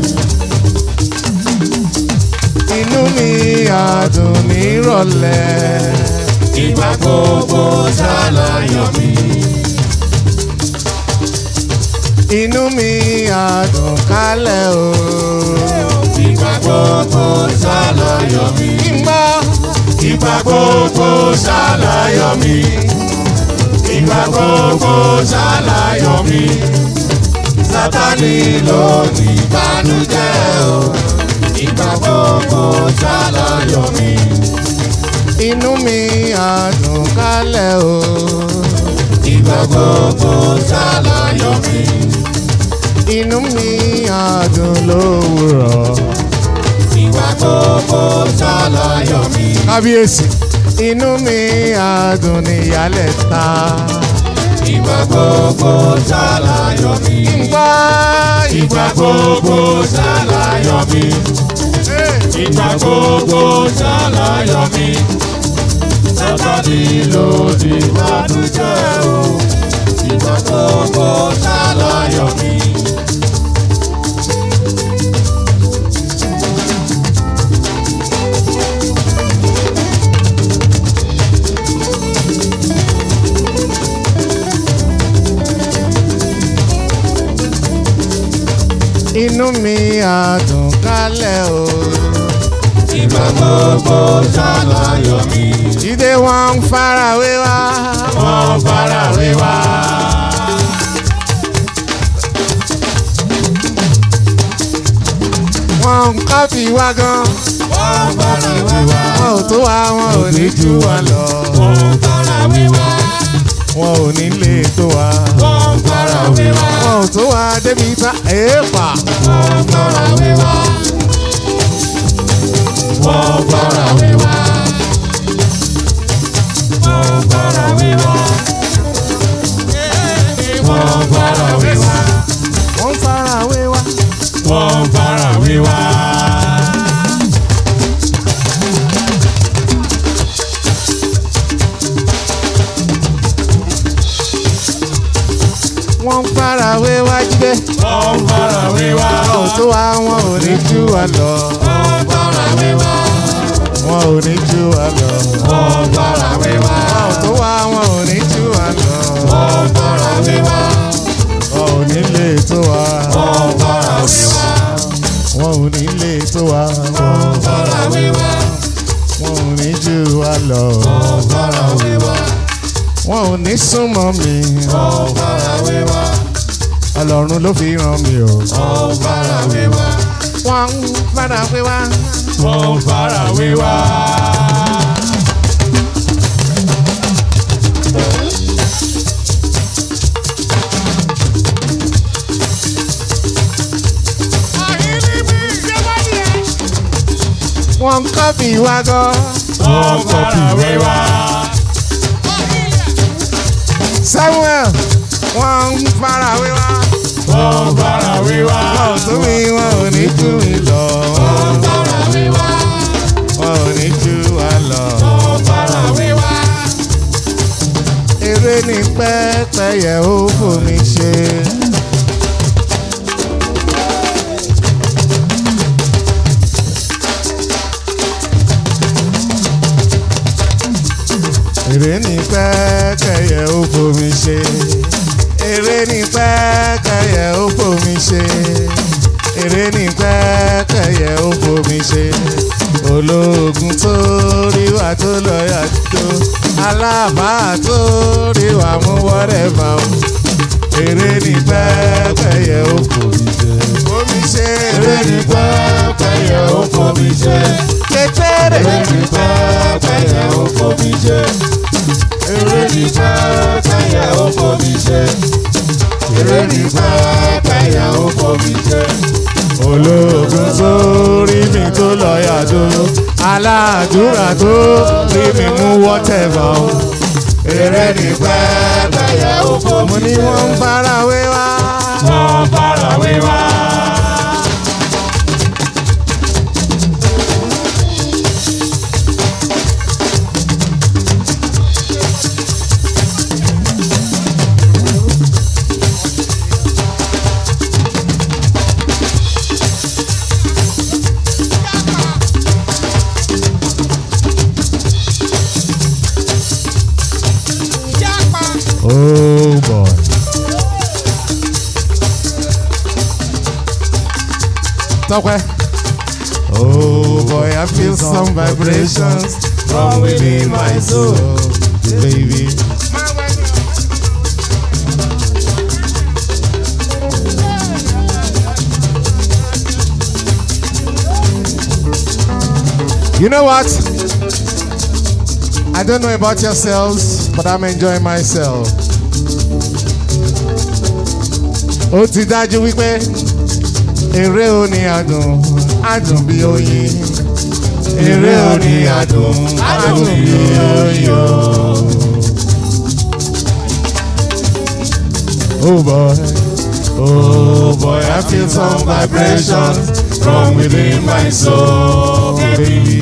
inú mi àdùn nírọ̀lẹ́ ìgbà gbogbo ṣàlàyọ̀ mi. inú mi àdùn kálẹ̀ o. ìgbà gbogbo ṣàlàyọ̀ mi. ìgbà ìgbà gbogbo ṣàlàyọ̀ mi ìgbà gbogbo ṣàlàyọ̀ mi sátani ló ní ìbànújẹ́ o ìgbà gbogbo ṣàlàyọ̀ mi. inú mi àdùn kálẹ̀ o. ìgbà gbogbo ṣàlàyọ̀ mi. inú mi àdùn lówùrọ̀. ìgbà gbogbo ṣàlàyọ̀ mi. kábíyèsí inú mi àdùn níyàlẹ̀ ta. ìgbà gbogbo ṣàlàyọ̀ mi. Ìgbà ìgbà gbogbo ṣàlàyọ̀ mi. ìgbà gbogbo ṣàlàyọ̀ mi. sátani ló ní ìbànújẹ́ o. ìgbà gbogbo ṣàlàyọ̀ mi. inú mi àdùn kálẹ̀ o. ìgbà gbogbo ṣàlàyọ̀ mi. Jíde wọn ń farawé wá. wọ́n fara wé wá. Wọ́n ń kọ́fì wá gan. wọ́n fara wé wá. Wọn ò tó wá wọn ò ní jù wá lọ. wọ́n fara wé wá. Wọn ò ní lè tó wá. wọ́n fara wé wá. Wọn ò tó wá débi tá èèpà. wọ́n fara wé wá. wọ́n fara wé wá. wọ́n fara wé wá. wọ́n fara wé wá. Wọ́n ń farawé wá. wọ́n fara wé wá. Wọ́n ń farawé wá jíde. wọ́n fara wé wá. Wọn ò tó wá wọn ò ní jù wá lọ. wọ́n fara wé wá. Wọn ò ní jù wá lọ. wọ́n fara wé wá. Wọn ò tó wá wọn ò ní jù wá lọ. wọ́n fara wé wá. Wọn ò ní lè tó wá. wọ́n fara wé wá. Wọn ò ní lè tó wá. wọ́n fara wé wá. Wọn ò ní jù wá lọ. wọ́n fara wé wá. Wọn ò ní súnmọ́ mi. wọ́n fara wé wá. Ọlọ́run ló fi ràn mí o. wọ́n fara wé wá. Wọ́n ń farawé wá. wọ́n fara wé wá. Wọ́n ń kọ́fì wá gan. wọ́n fara wé wá. Samuel wọ́n ń farawé wá. wọ́n fara wé wá. Wọn ò tó mi, wọn ò ní jù mí lọ. wọ́n fara wé wá. Wọn ò ní jù wá lọ. wọ́n fara wé wá. Eré ní pẹ́pẹ́yẹ ó fomi ṣe. Eré ní pẹ́pẹ́yẹ ó fomi ṣe. Eré ní pẹ́pẹ́yẹ ó fomi ṣe. Eré ní pẹ́pẹ́yẹ ó fomi ṣe. Ológun tó rí wa tó lọ́yà tó. Alábàá tó rí wa mú wọ́rẹ́bà o. Eré ní pẹ́pẹ́yẹ ó fomi ṣe. Fomi ṣe. eré ní pẹ́pẹ́yẹ ó fomi ṣe. Kékeré. eré ní pẹ́pẹ́yẹ ó fomi ṣe. eré ní pẹ́pẹ́yẹ ó fomi ṣe. eré ní pẹ́pẹ́yẹ ó fomi ṣe. ológun tó rí mi tó lọ́ọ̀yà tó aládùúrà tó rí mi mú wọ́tẹ̀bà o. eré ní pẹ́pẹ́yẹ ó mo fomi ní ṣe. wọ́n ń farawé wá. wọ́n fara wé wá. oh boy. Tọ́pẹ́. Oh boy, I feel some vibrations from within my soul, baby. You know what? I don't know about yourselves, but I'm enjoying myself. Ó ti dájú wípé eré òní adùn adùn bí oyin. Eré òní adùn adùn bí oyin o. Oh boy, oh boy, I feel some vibrations from within my soul, baby.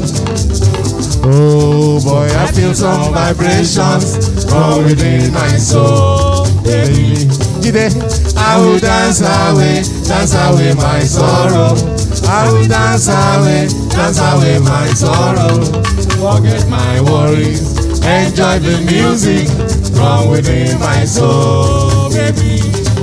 Oh boy, I feel some vibrations from within my soul, baby. Jide, I will dance away, dance away my sorrow. I will dance away, dance away my sorrow. Forget my worries, enjoy the music from within my soul, baby.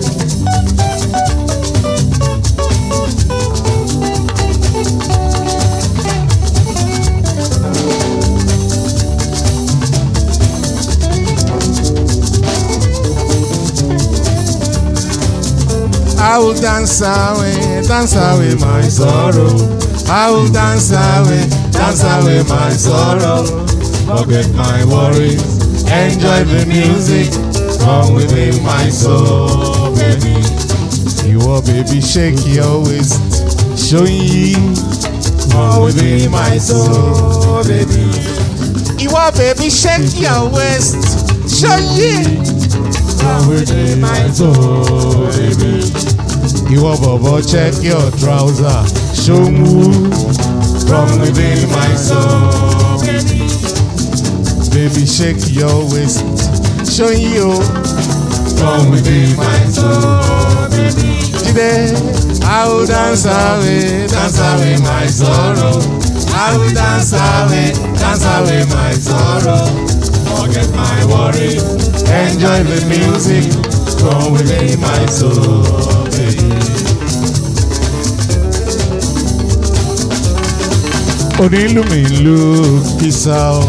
I will dance away, dance away my sorrow. I will dance away, dance away my sorrow. Forget my worries, enjoy the music from within my soul, baby. You are baby, shake your waist, showing you from within my soul, baby. You are baby, shake your waist, showing you from within my soul, baby. Ìwọ bọ̀bọ̀ check your trouser, show move from within my soul. Baby shake your waist, show you from within my soul. Jide, I will dance away, dance away my sorrow. I will dance away, dance away my sorrow. Forget my worries, enjoy the music from within my soul. baby. onílù mi lù kìsà o.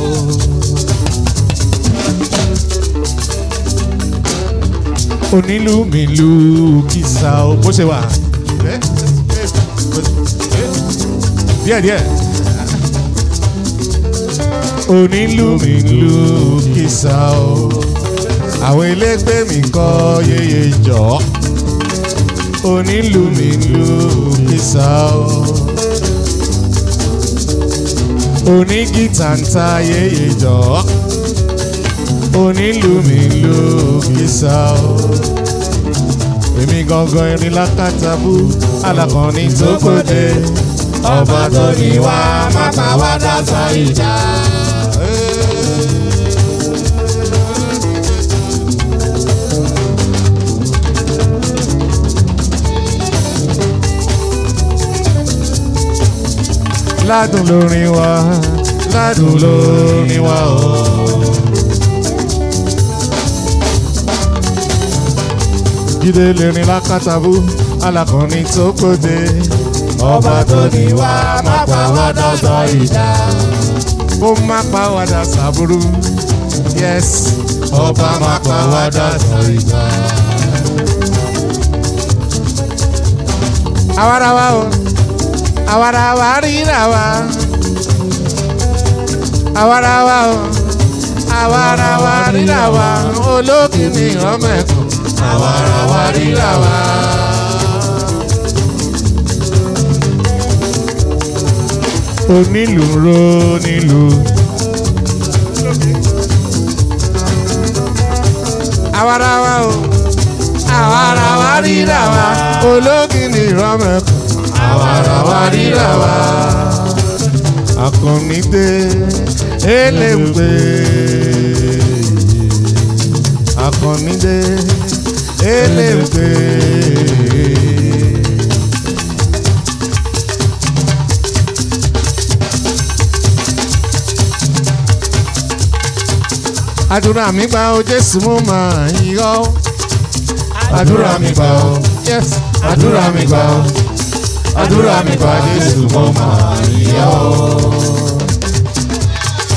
onílù mi lù kìsà o. bó ṣe wà. díẹ̀ díẹ̀. onílù mi lù kìsà o. àwọn elégbé mi kọ́ yeye jọ̀ọ́ onílù mi lù kìsà o onígìtà ń ta yéye jọ onílù mi lù kìsà o èmi gangan irin lákàtàbú alákànní tó kòde ọba tó ní wá má pa wá dáta ìjà. ládùn lórin wa ládùn lórin wa o. jíde lè rìn lákàtàbú alákùnrin tó kóde ọba tó ní wá má pa wá dọ́dọ̀ ìjà. ó má pa wá dá sàbúrú yes ọba má pa wá dọ́dọ̀ ìjà. àwarawa o àwarawa ríra wa àwarawa o àwarawa ríra wa olókìní ọmọẹ̀kọ́ àwarawa ríra wa. onílù ń ro nílù. àwarawa o àwarawa ríra wa olókìní ọmọẹ̀kọ́ àwarawa ríra wa. akọni dé eléwé akọni dé eléwé. àdúrà mi gbà ó jésù mo máa yọ. àdúrà mi gbà ó yes àdúrà mi gbà ó àdúrà mi gbà jésù mo máa yọ.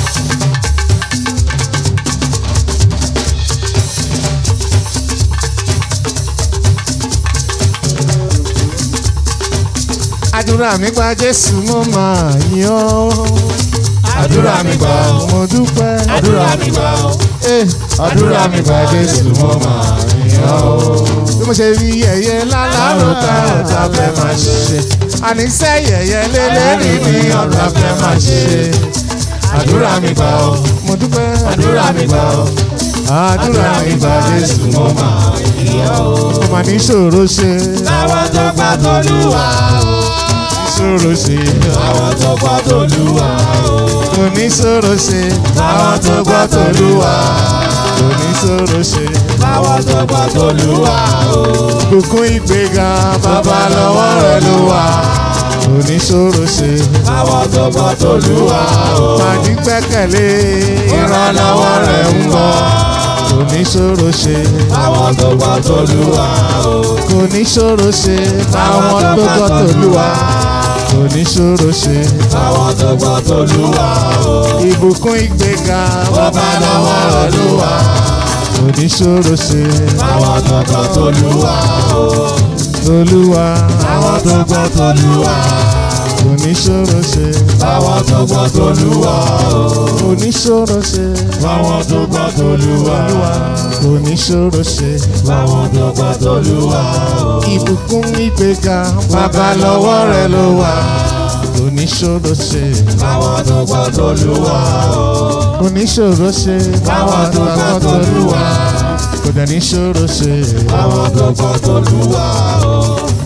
àdúrà mi gba jésù mo máa yìn ọ́ àdúrà mi gbà ó mo dúpẹ́ àdúrà mi gbà ó Eh, àdúrà mi gbà jésù mo máa yìn ọ́ bí mo ṣe rí yẹ̀yẹ́ lálárò ká ọ̀tá fẹ́ máa ṣe àníṣe yẹ̀yẹ́ lélẹ́rìí ní ọ̀tá fẹ́ máa ṣe àdúrà mi gbà ó mo dúpẹ́ àdúrà mi gbà ó àdúrà mi gba jésù mo máa yìn ọ́ mo máa ní ṣòro ṣe láwọn tó gbà tolúwa ó ṣòro ṣe àwọn tó gbà tolúwa ó kò ní ṣòro ṣe láwọn tó gbà tolúwa kò ní ṣòro ṣe láwọn tó gbà tolúwa ó bùkún ìgbéga bàbá lọ́wọ́ rẹ̀ ló wà kò ní ṣòro ṣe láwọn tó gbà tolúwa ó máa ní gbẹ́kẹ̀lé ìrànlọ́wọ́ rẹ̀ ń bọ̀ kò ní ṣòro ṣe láwọn tó gbà tolúwa ó kò ní ṣòro ṣe báwọn tó gbọ́ tòlúwa kò ní ṣòro ṣe láwọn tó gbà tolúwa ó ìbùkún ìgbéga bàbá lọ́wọ́ rẹ̀ ló wà kò ní ṣòro ṣe láwọn tó gbà tolúwa ó tòlúwa láwọn tó gbà tolúwa kò ní ṣòro ṣe láwọn tó gbà tolúwa ó kò ní ṣòro ṣe láwọn tó gbà tolúwa kò ní ṣòro ṣe láwọn tó gbà tolúwa ó ìbùkún ìgbéga bàbá lọ́wọ́ rẹ̀ ló wà kò ní ṣòro ṣe láwọn tó gbà tolúwa ó kò ní ṣòro ṣe láwọn tó gbà tolúwa kò dẹ̀ ní ṣòro ṣe láwọn tó gbà tolúwa ó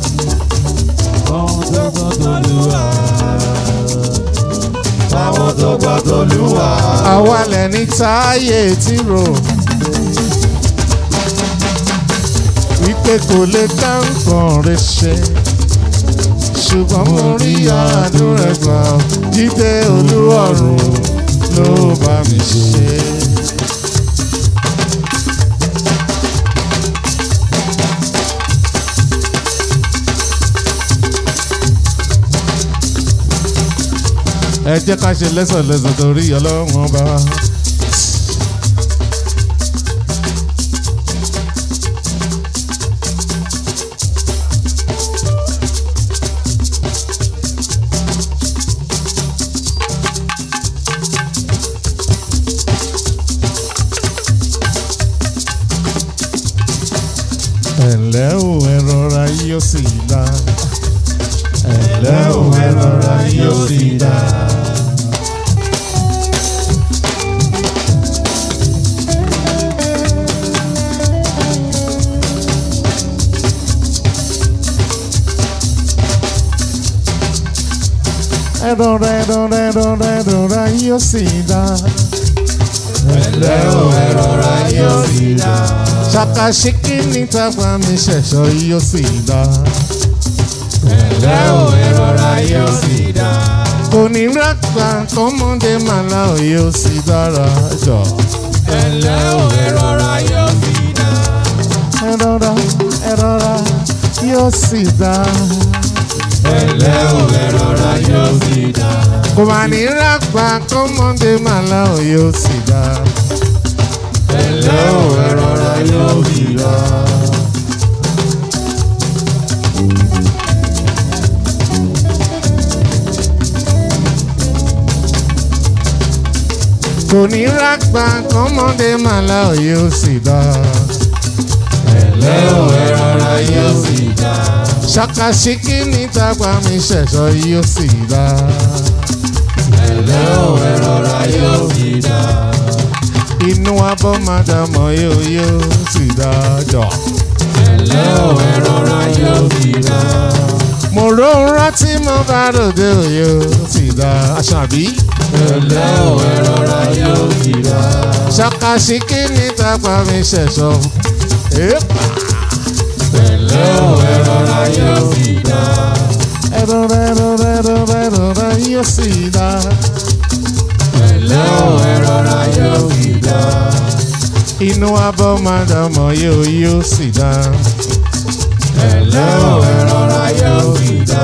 láwọn tó gbà tolúwa láwọn tó gbà tolúwa àwa lẹ́ni táyé tí rò wípé kò lè dá nǹkan rẹ̀ ṣe ṣùgbọ́n mo rí àdúrà gbà jíde olúwọ̀run ló bá mi ṣe. ẹ jẹ́ ká ṣe lẹ́sọ̀lẹ́sọ̀ torí ọlọ́run ọba. ẹ̀lẹ́ ò ẹ rọra yóò sì dá. ẹ̀lẹ́ ò ẹ rọra yóò sì dá. ẹ rọra ẹ rọra ẹ rọra ẹ rọra yóò sì dá. ẹ̀lẹ́ ò ẹ rọra yóò sì dá ṣàkàṣìkì níta pa mi ṣẹ̀ṣọ́ yóò sì dá. ẹ̀lẹ́ ò ẹ rọra yóò sì dá kò ní rágbà kọ́mọdé màlá ò yóò sì dára jọ. ẹ̀lẹ́ ò ẹ rọra yóò sì dá ẹ rọra ẹ rọra yóò sì dá. ẹ̀lẹ́ ò ẹ rọra yóò sì dá kò mà ní rágbà kọ́mọdé màlá ò yóò sì dá. ẹ̀lẹ́ ò ẹ rọra yóò sì dá kò ní rágbà kọ́mọdé màlá ò yóò sì dá. ẹ̀lẹ́ ò ẹ rọra yóò sì dá ṣàkàṣìkì níta pa mi ṣẹ̀ṣọ́ yóò sì dá. ẹ̀lẹ́ ò ẹ rọra yóò sì dá inú abọ́ máa dà mọ́ yóò yóò sì dá jọ. ẹ̀lẹ́ ò ẹ rọra yóò sì dá mo rò ń rántí mo bá ròde òye ó sì dá aṣàbí. ẹ̀lẹ́ ò ẹ rọra yóò sì dá ṣàkàṣìkì níta pa mi ṣẹ̀ṣọ́. èèpà ẹ̀lẹ́ ò ẹ rọra yóò sì dá ẹ̀rọ rẹ̀ ẹ̀rọ rẹ̀ ẹ̀rọ rẹ̀ ẹ̀rọ rẹ̀ yóò sì dá. ẹ̀lẹ́ ò ẹ rọra yóò sì dá inú abọ́ máa dà mọ́ yóò yóò sì dá. ẹ̀lẹ́ ò ẹ rọra yóò sì dá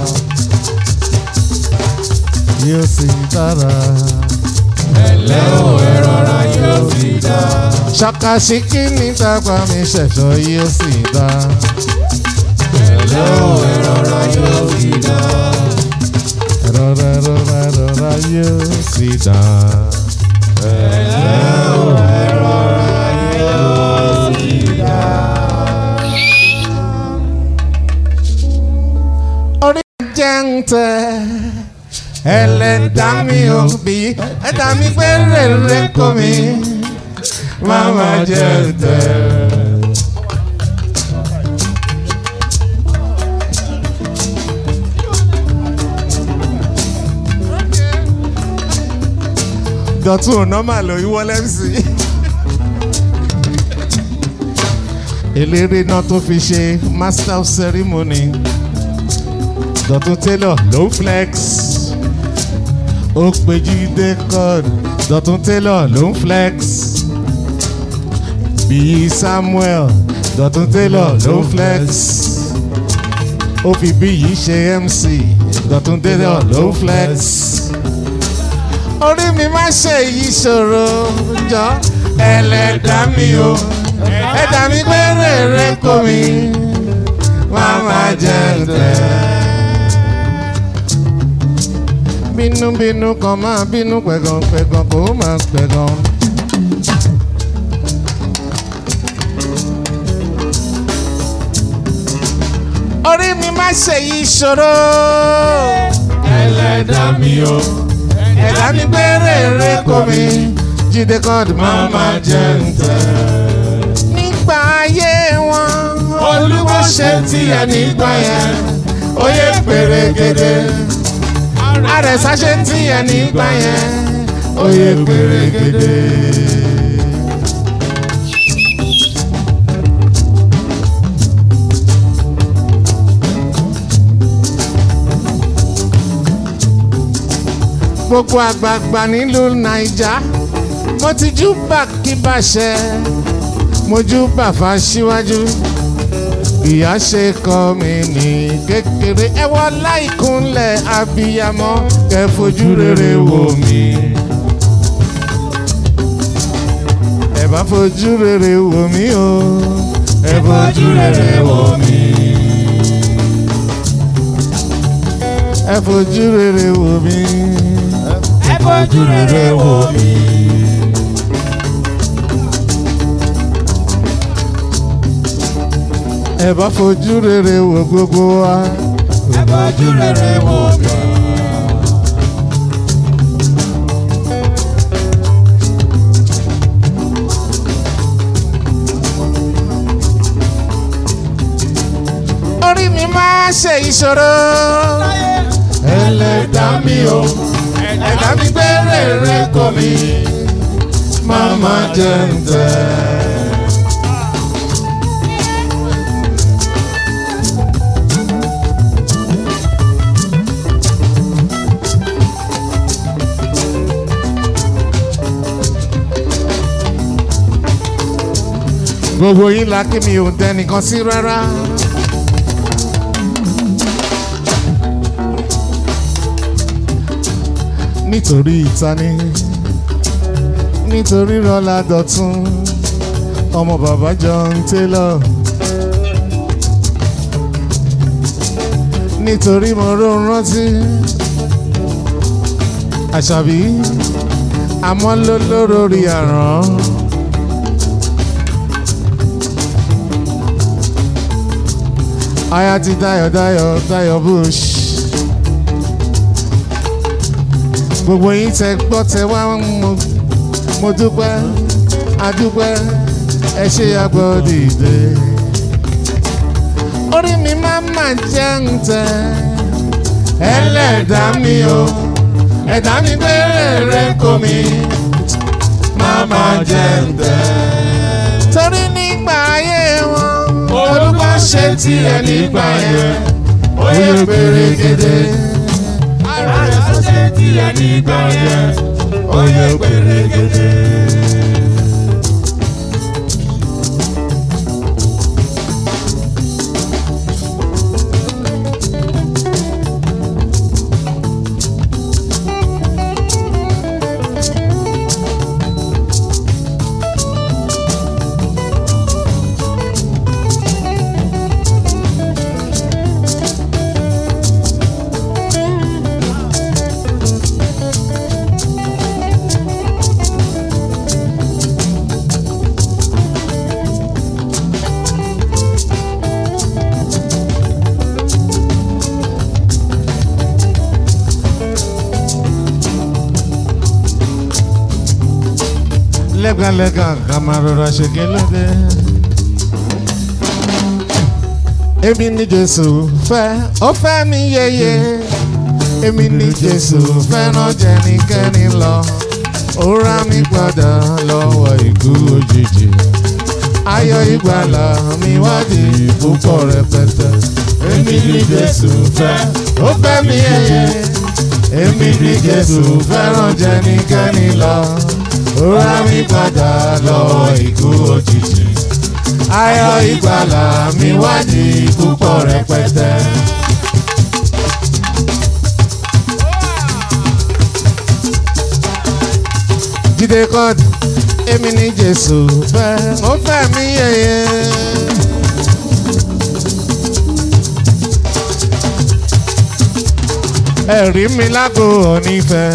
yóò sì dára. ẹ̀lẹ́ ò ẹ rọra yóò sì dá ṣàkàṣìkì níta pa mi ṣẹ̀ṣọ́ yóò sì dá. pẹ̀lẹ́ o ẹ̀rọra yóò sì dá. ẹ̀rọra ẹ̀rọra ẹ̀rọra yóò sì dá. pẹ̀lẹ́ o ẹ̀rọra yóò sì dá. orí jẹ́ ń tẹ ẹlẹ́dá mi ò bí ẹ̀dá mi pé rere kò mí máma jẹ́ ń tẹ. dọ̀tún ò nọ́mà ló yíwọ́ lẹ́mísì. eléré náà tó fi ṣe master of ceremony dọ̀tún taylor ló ń flex ó pe jíde cod dọ̀tún taylor ló ń flex bíi samuel dọ̀tún taylor ló ń flex ó fi bíyì ṣe mc dọ̀tún taylor ló ń flex orí mi má ṣe yìí ṣòro jọ ẹlẹ́dàá mi o ẹ̀dá mi pé rèrè kò mí má má jẹ́ tẹ̀. bínúbínú kan máa bínú pẹ̀gàn pẹ̀gàn kò máa pẹ̀gàn. orí mi má ṣe yìí ṣòro ẹlẹ́dàá mi o ẹ̀dá mi pé rèrè kò mí jíde kọ́ọ̀dù máa máa jẹ́ ń tẹ̀. nígbà ayé wọn olúwo ṣe tiẹ̀ nígbà yẹn oyè pèrègèdè àrẹ̀sà ṣe tiẹ̀ nígbà yẹn oyè pèrègèdè. gbogbo àgbààgbà nílùú naija mo ti jú bà kí bàṣẹ mo jú bàfà síwájú ìyá ṣe kọ́ mi ní kékeré ẹ wọ láìkúnlẹ̀ abiyamọ kẹ fojú rere wò mí. ẹ bá fojú rere wò mí o ẹ fojú rere wò mí. ẹ fojú rere wò mí ẹ fojú rere wò mí. ẹ bá fojú rere wò gbogbo wa. ẹ fojú rere wò mí. orí mi máa ṣe ìṣòro. ẹlẹ́dá mi o ẹ̀dá mi gbé rere kò mí máa máa jẹ ń tẹ̀. gbogbo yín la kí mi ò dẹnìkan sí rárá. nítorí ìtaní nítorí rọlá dọ̀tún ọmọ bàbá John Taylor nítorí mo ró rántí àṣàbí àmọ́ ló lórí àrán. aya ti Dayọ̀ Dayọ̀ Dayọ̀ Bush. gbogbo yín tẹ gbọ́ tẹ wá mo mo dúpẹ́ adúpẹ́ ẹ ṣe àgbọ̀ dìde. orí mi máa mà jẹ́ ń tẹ ẹlẹ́dàá mi o ẹ̀dá mi pé rere kò mí máa mà jẹ́ ń tẹ. torí nígbà ayé wọn olùkọ́ ṣe tiẹ̀ nígbà yẹn ó yẹ pèrègèdè àrẹ̀sà ṣe tiẹ̀ nígbà yẹn ó yẹ pèrègèdè. lẹ́gàlẹ́gà ká máa rọra ṣe kí ló dé. èmi ni jésù fẹ́ ó fẹ́ mi yeye èmi ni jésù fẹ́ràn jẹnikẹ́ni lọ ó rà mí padà lọ́wọ́ ikú òjijì ayọ̀ ìgbàlà mi wádìí púpọ̀ rẹpẹtẹ èmi ni jésù fẹ́ ó fẹ́ mi yeye èmi ni jésù fẹ́ràn jẹnikẹ́ni lọ ó rà mí padà lọ́wọ́ ikú òjijì ayọ̀ ìgbàlà mi wádìí púpọ̀ rẹpẹtẹ. jíde kọ́ọ̀dù èmi ní jésù fẹ́ ó fẹ́ mi yẹyẹ. ẹ̀rí mi lágbo onífẹ́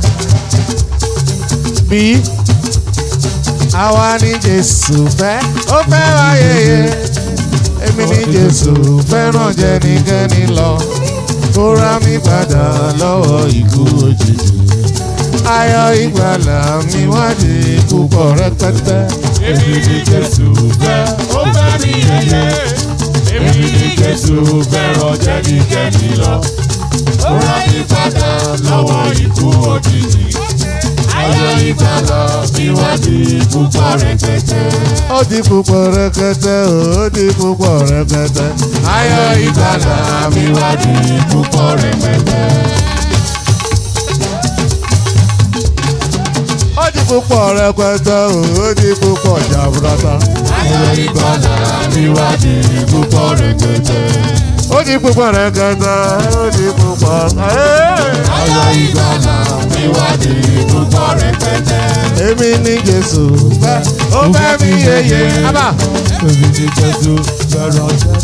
bí àwa ní jésù fẹ́ ó fẹ́ wá yẹyẹ. èmi ní jésù fẹ́ràn jẹnikẹ́ni lọ kó rà mí padà lọ́wọ́ ikú òjijì ayọ̀ ìgbàlà mi wádìí púpọ̀ rẹpẹtẹ. èmi ni jésù fẹ́ ó fẹ́ mi yẹyẹ èmi ni jésù fẹ́ràn jẹ́nikẹ́ni lọ ó rà mí padà lọ́wọ́ ikú òjijì ayọ̀ ìgbàlà mi wá di púpọ̀ rẹpẹtẹ. ó di púpọ̀ rẹpẹtẹ ó di púpọ̀ rẹpẹtẹ. ayọ̀ ìgbàlà mi wá di púpọ̀ rẹpẹtẹ. ó di púpọ̀ rẹpẹtẹ ó di púpọ̀ jaburata. ayọ̀ ìgbàlà mi wá di púpọ̀ rẹpẹtẹ. ó di púpọ̀ rẹpẹtẹ ó di púpọ̀. ayọ̀ ìgbàlà mi wá di púpọ̀ rẹpẹtẹ. èmi ní jésù fẹ́ ó fẹ́ mi yeye. Abba. èmi ni jésù fẹ́ràn jẹ́.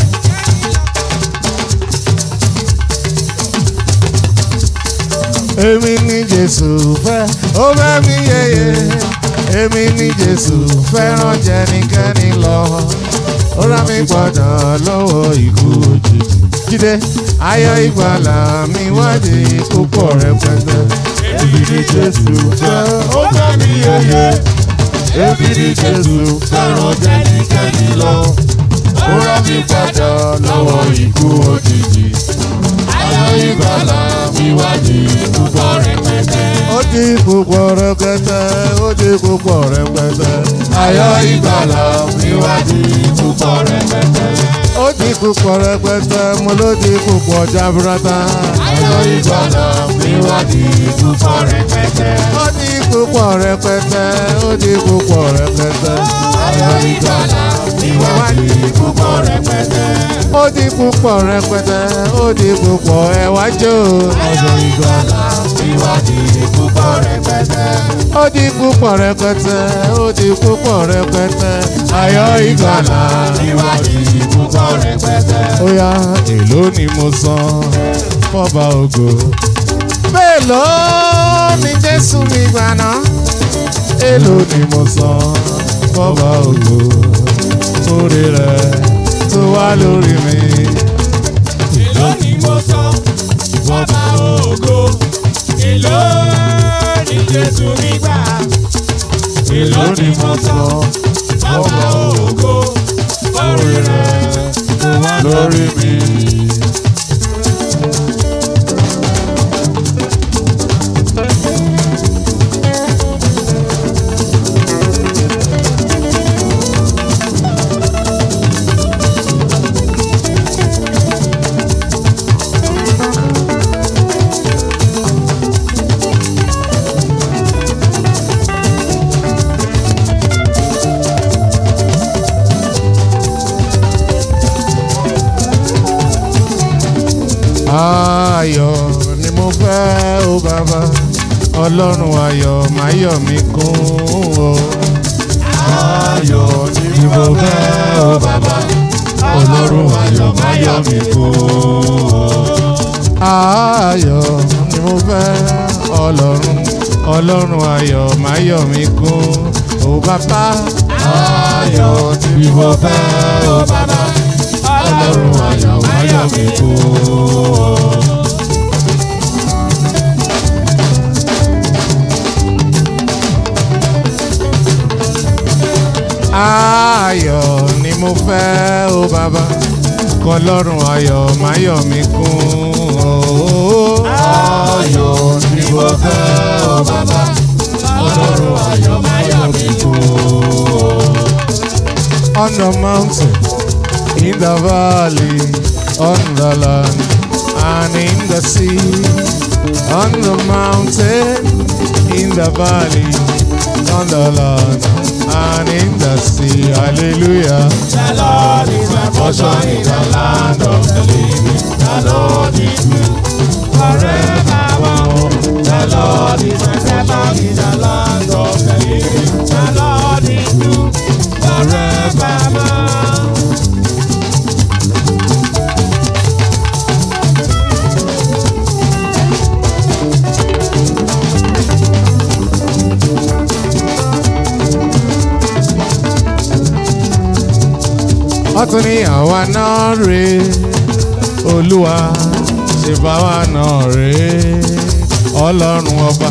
èmi ní jésù fẹ́ ó fẹ́ mi yeye èmi ní jésù fẹ́ràn jẹnikẹ́ni lọ ó rà mí padà lọ́wọ́ ikú òjijì jíde ayọ̀ ìgbàlà mi wádìí púpọ̀ rẹpẹtẹ èmi ni jésù fẹ́ ó fẹ́ mi yeye. èmi ni jésù fẹ́ràn jẹ́nikẹ́ni lọ. ó rà mí padà lọ́wọ́ ikú òjijì. ayọ̀ ìgbàlà mi wá di púpọ̀ rẹpẹtẹ. ó di púpọ̀ rẹpẹtẹ ó di púpọ̀ rẹpẹtẹ ayọ̀ ìgbàlà mi wá di púpọ̀ rẹpẹtẹ. ó di púpọ̀ rẹpẹtẹ mo ló di púpọ̀ jaburata ayọ̀ ìgbàlà mi wá di púpọ̀ rẹpẹtẹ. ó di púpọ̀ rẹpẹtẹ ó di púpọ̀ rẹpẹtẹ. ayọ̀ ìgbàlà mi wá di púpọ̀ rẹpẹtẹ. ó di púpọ̀ rẹpẹtẹ ó di púpọ̀ ẹ̀wájú. ayọ̀ ìgbàlà mi wá di púpọ̀ rẹpẹtẹ. ó di púpọ̀ rẹpẹtẹ ó di púpọ̀ rẹpẹtẹ. ayọ̀ ìgbàlà mi wá di púpọ̀ rẹpẹtẹ. ó yá èló ni mo san fọba ògo. mélòó ni jésù mi gbà ná. èló ni mo san fọba ògo. orí rẹ̀ tó wá lórí mi. èló ni mo sọ bàbá ògo èló ni jésù mi gbà èló ni mo sọ bàbá ògo orí rẹ̀ tó wá lórí mi. ayọ̀ ni mo fẹ́ ó bàbá ọlọ́run ayọ̀ máa yọ̀ mí kún o. ayọ̀ ni mo fẹ́ o bàbá ọlọ́run ayọ̀ má yọ̀ mí kú. ayọ̀ ni mo fẹ́ ọlọ́run ọlọ́run ayọ̀ máa yọ̀ mí kún o bàbá. ayọ̀ ni mo fẹ́ o bàbá ọlọ́run ayọ̀ má yọ̀ mí kú. ayọ̀ ni mo fẹ́ o bàbá kọlọ́run ayọ̀ máyọ̀ mi kún o. ayọ̀ ni mo fẹ́ o bàbá kọlọ́run ayọ̀ máyọ̀ mi kún o. on the mountain in the valley on the land and in the sea on the mountain in the valley on the land and in the sea hallelujah. The Lord is my portion in the land of the living. The Lord is good forevermore. The Lord is my shepherd in the land of the living. The Lord is good forevermore. ọtún ní àwa náà rè olúwa ṣe bá wa náà rè ọlọ́run ọba.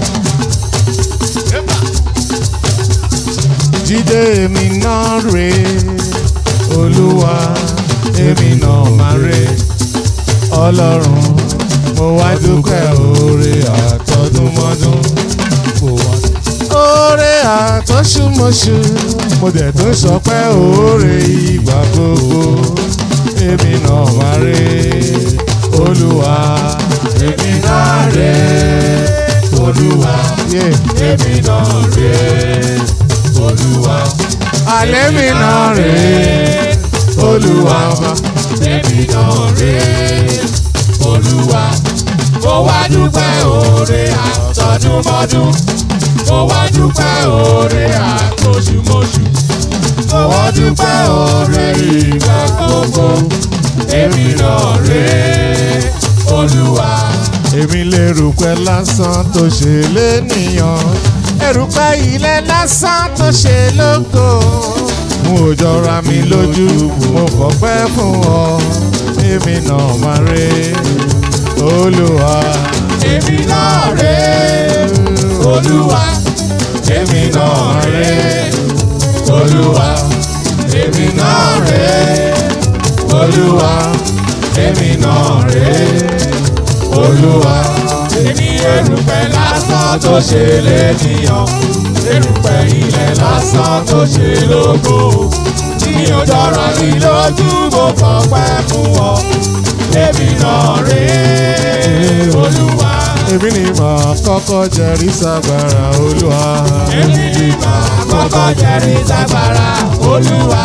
jíde èmi náà rè olúwa èmi náà máa rè ọlọ́run mo wá dúpẹ́ oore àtọdúnmọ́dún kò wá oore àtọ́sùmọ̀sù mo dẹ̀ tún sọ pé oore ìgbà gbogbo èmi náà wá rè olúwa èmi náà rè olúwa èmi náà rè olúwa alẹ́ mi náà rè olúwa Èmi náà rè Olúwa. Mo wá dúpẹ́ oore àtọdúnmọ́dún. Mo wá dúpẹ́ oore àtòṣùmọ́ṣù. Mo wá dúpẹ́ oore ìgbà gbogbo. Èmi náà rè Olúwa. èmi lè rúpẹ́ lásán tó ṣe lénìyàn erùpẹ̀ ilẹ̀ lásán tó ṣe lógo mo ò jọra mi lójú mo fọpẹ́ fún ọ èmi náà máa rè olúwa Èmi náà rè Olúwa. Èmi náà rè Olúwa. Èmi náà rè Olúwa. Èmi náà rè Olúwa. Èmi erùpẹ̀ lásán tó ṣe lénìyàn. Erùpẹ̀ ilẹ̀ lásán tó ṣe lógo. Tí o jọra mi lójú mo fọpẹ́ fún ọ. Èmi náà rè Olúwa. èmi ni màá kọ́kọ́ jẹ́rìí ságbára olúwa Èmi ni màá kọ́kọ́ jẹ́rìí ságbára Olúwa.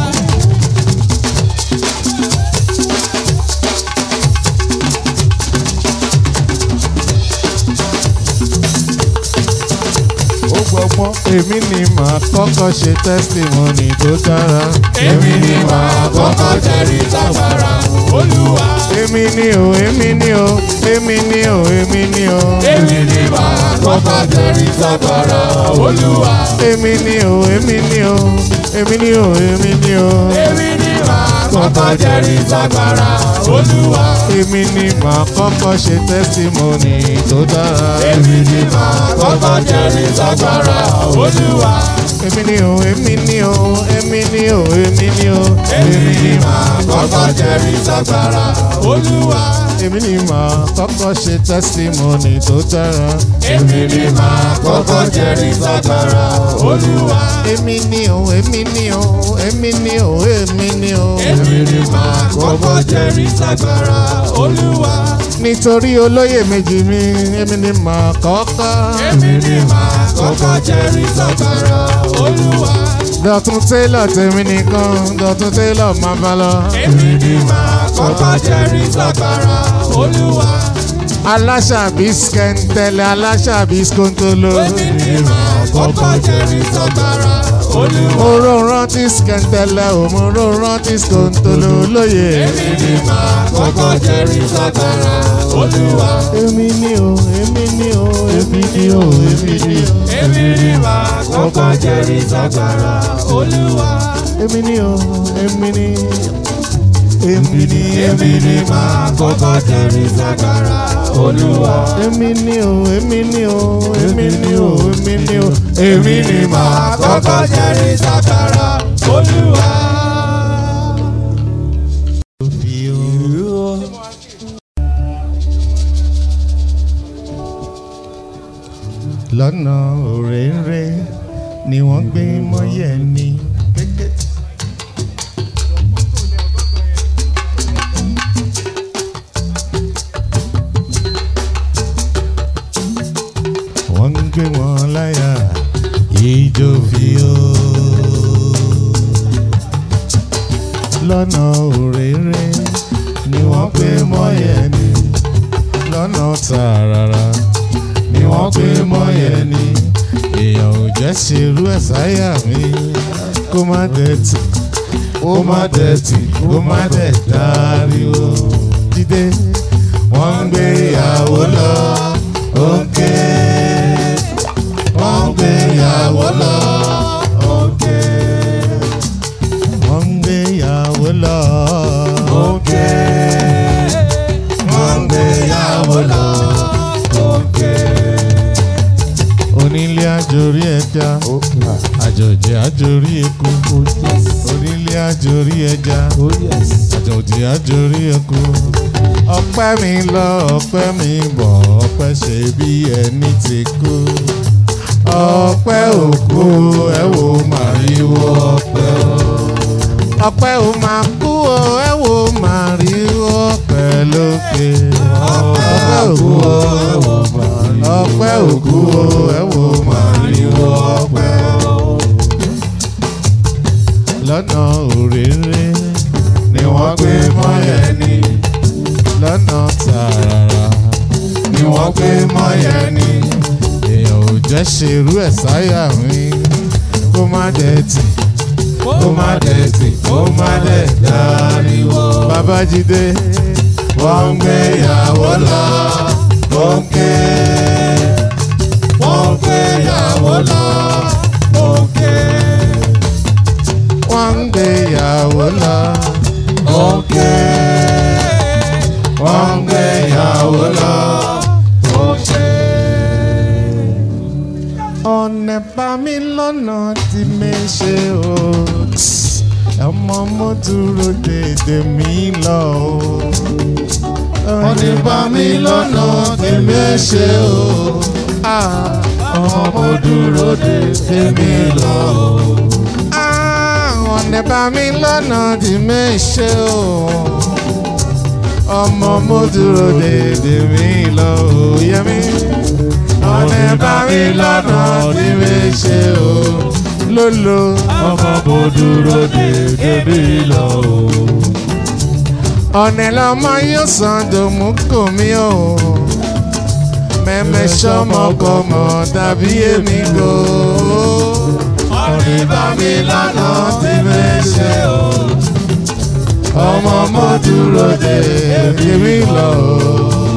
ó gbọ́gbọ́n èmi ni màá kọ́kọ́ ṣe testimony tó dára Èmi ni màá kọ́kọ́ jẹ́rìí ságbára Olúwa. èmi ni o èmi ni o èmi ni o èmi ni o Èmi ni màá kọ́kọ́ jẹ́rìí ságbára Olúwa. èmi ni o èmi ni o èmi ni o èmi ni o Èmi ni màá kọ́kọ́ jẹ́rìí ságbára Olúwa. èmi ni màá kọ́kọ́ ṣe testimony tó dára Èmi ni màá kọ́kọ́ jẹ́rìí ságbára Olúwa. èmi ni o èmi ni o èmi ni o èmi ni o Èmi ni màá kọ́kọ́ jẹ́rìí ságbára Olúwa. èmi ni màá kọ́kọ́ ṣe testimony tó dára Èmi ni màá kọ́kọ́ jẹ́rìí ságbára Olúwa. èmi ni o èmi ni o èmi ni o èmi ni o Èmi ni màá kọ́kọ́ jẹ́rìí ságbára Olúwa. nítorí olóyè méjì mi èmi ni màá kọ́kọ́ Èmi ni màá kọ́kọ́ jẹ́rìí ságbára Olúwa. dọ̀tún télọ̀ tèmi nìkan dọ̀tún télọ̀ máa bá lọ Èmi ni màá kọ́kọ́ jẹ́rìí ságbára Olúwa. aláṣàbí skẹ́ńtẹ́lẹ̀ aláṣàbí skóńtóló Èmi ni màá kọ́kọ́ jẹ́rìí ságbára Olúwa. oró rántí skẹ́ńtẹ́lẹ̀ òmòró rántí skóńtóló lóye Èmi ni màá kọ́kọ́ jẹ́rìí ságbára Olúwa. èmi ni o èmi ni o èmi ni o èmi ni o Èmi ni màá kọ́kọ́ jẹ́rìí ságbára Olúwa. èmi ni o èmi ni èmi ni èmi ni máa kọ́kọ́ jẹ́rìí ságbára olúwa. èmi ni o èmi ni o èmi ni o èmi ni o èmi ni máa kọ́kọ́ jẹ́rìí ságbára olúwa. lọ́nà òréré ni wọ́n gbé mọ́yẹ̀ ni. wọ́n ń gbé wọn láyà ìjó fi ó. lọ́nà òréré ni wọ́n gbé mọ́yẹ̀ ni. lọ́nà tààràrà ni wọ́n gbé mọ́yẹ̀ ni. èèyàn ò jẹ́ ṣerú ẹ̀ sáyà mi kó má dẹ̀tì kó má dẹ̀tì kó má dẹ̀ dáríwó. jíde wọ́n ń gbé ìyàwó lọ òkè. wọ́n ń gbé ìyàwó lọ òkè. wọ́n ń gbé ìyàwó lọ òkè. wọ́n ń gbé ìyàwó lọ òkè. onílé àjòrí ẹja àjòjì àjòrí eku onílé àjòrí ẹja àjòjì àjòrí eku ọpẹ́ mi lọ ọpẹ́ mi bọ̀ ọpẹ́ ṣe bí ẹni ti kú ọpẹ́ òkú ẹ wò màríwó ọpẹ́ o ọpẹ́ ò máa kú o ẹ wò màríwó ọpẹ́ lókè ọpẹ́ òkú o ẹ wò màríwó ọpẹ́ òkú o ẹ wò màríwó ọpẹ́ o lọ́nà òréré ni wọ́n gbé mọ́yẹ̀ ni lọ́nà tààràrà ni wọ́n gbé mọ́yẹ̀ ni èèyàn ò jẹ́ ṣerú ẹ̀ sáyà mi kó má dẹ̀tì kó má dẹ̀tì kó má dẹ̀ dáríwó. babájídé wọ́n ń gbé ìyàwó lọ òkè wọ́n ń gbé ìyàwó lọ òkè wọ́n ń gbé ìyàwó lọ òkè wọ́n ń gbé ìyàwó lọ òkè. ọ̀nà bá mi lọ́nà tí mi ṣe o ọmọ mo dúró dédé mi lọ o. ọ̀nà bá mi lọ́nà tí mi ṣe o ọmọ mo dúró dédé mi lọ o. ọ̀nà bá mi lọ́nà tí mi ṣe o ọmọ mo dúró dédé mi lọ o. yẹmi ọ̀nà bá mi lọ́nà tí mi ṣe o lolo ọmọ mo dúró dédé mi lọ o. ọ̀nà lọ́mọ yóò san dòmú kò mí o mẹ́mẹ́ sọ́mọkọmọ tàbí èmi gò ọ̀nì bá mi lọ́nà tí mi ṣe o. ọmọ mo dúró de èmi lọ o.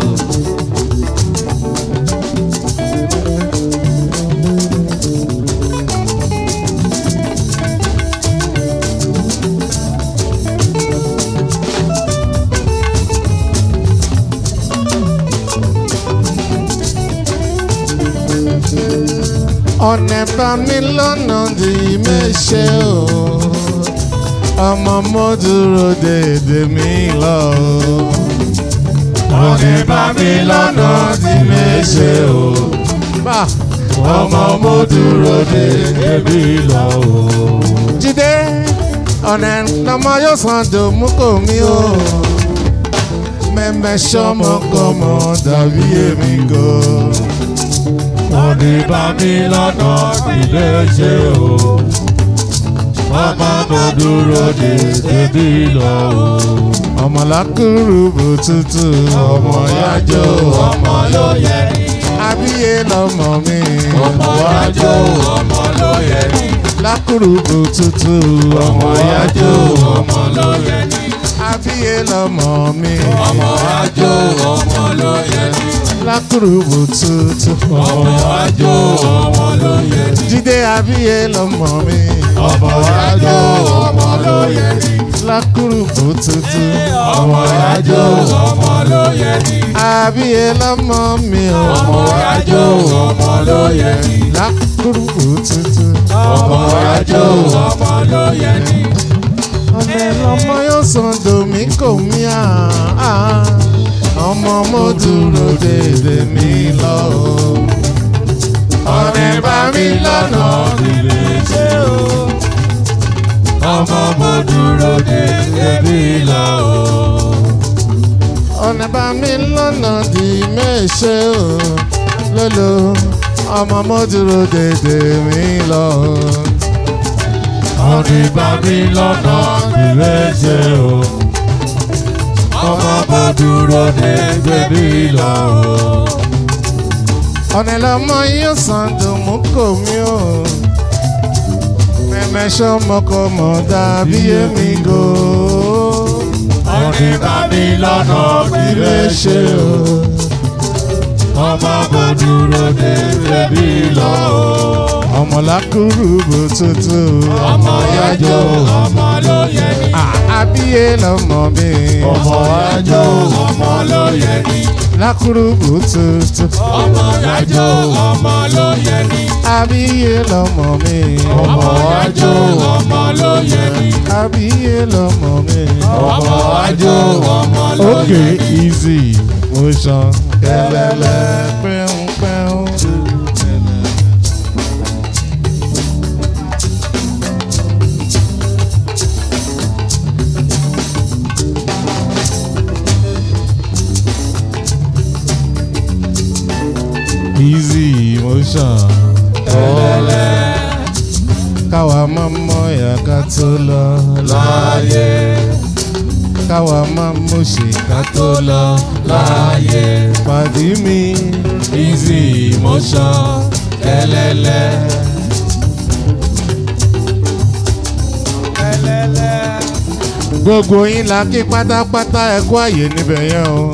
ọ̀nà bá mi lọ́nà tí mi ṣe o ọmọ mo dúró dédé mi lọ o. ọ̀nì bá mi lọ́nà tí mi ṣe o. bá ọmọ mo dúró dédé mi lọ o. jíde ọ̀nà lọ́mọ yóò san dòmú kò mí o. mẹ́mẹ́ sọ́mọkọmọ dàbí èmi gò. ọ̀nì bá mi lọ́nà tí mi ṣe o. ọmọ mo dúró dédé mi lọ o. ọmọlákùrú bùtútù ọmọ yájọ ọmọ ló yẹ ní. àbíyé lọmọ mi. ọmọ yájọ ọmọ ló yẹ ní. lákùrú bùtútù ọmọ yájọ ọmọ ló yẹ ní. àbíyé lọmọ mi. ọmọ yájọ ọmọ ló yẹ ní. lákùrú bùtútù ọmọ yájọ ọmọ ló yẹ ní. jíde àbíyé lọmọ mi. ọmọ yájọ ọmọ ló yẹ ní. lákùrùkù tuntun ọmọ ìyájọ́ ọmọ ló yẹ ní. àbíyé lọ́mọ mi ò ọmọ ìyájọ́ ọmọ ló yẹ ní. lákùrùkù tuntun ọmọ ìyájọ́ ọmọ ló yẹ ní. ọ̀lẹ́ lọ́mọ yóò sàn domi kò mí à ọmọ mo dúró dédé mi lọ o. ọ̀rẹ́ bá mi lọ́nà ilé ṣe o. ọmọ mo dúró de ebi lọ o. ọ̀nà bá mi lọ́nà di méṣe o lólo ọmọ mo dúró dédé mi lọ o. ọ̀rẹ́ bá mi lọ́nà ilé ṣe o. ọmọ mo dúró de ebi lọ o. ọ̀nà lọ́mọ yóò sàn dùnmú kò mí o. mẹ́mẹ́sọ́ mọ́kọ́mọ́ dàbí èmi gò. ọ̀rẹ́ bá mi lọ́nà ilé ṣe o. ọmọ mo dúró de ebi lọ o. ọmọ lákùrú bò tuntun. ọmọ ìyájọ́ ọmọ ló yẹ ní. àbíyé lọ́mọ mi. ọmọ ìyájọ́ ọmọ ló yẹ ní. lákùrú bò tuntun. ọmọ ìyájọ́ ọmọ ló yẹ ní. àbíyé lọ́mọ mi. ọmọ ìyájọ́ ọmọ ló yẹ ní. àbíyé lọ́mọ mi. ọmọ ìyájọ́ ọmọ ló yẹ okay ní. easy motion kẹlẹlẹ pẹun pẹun. easy motion kẹlẹlẹ káwa máa mọ ìyá ká tó lọ láàyè káwa máa mú ṣìkà tó lọ láàyè pàdé mi easy motion kẹlẹlẹ. gbogbo yín la kí pátápátá ẹ kú àyè níbẹ̀ yẹn o.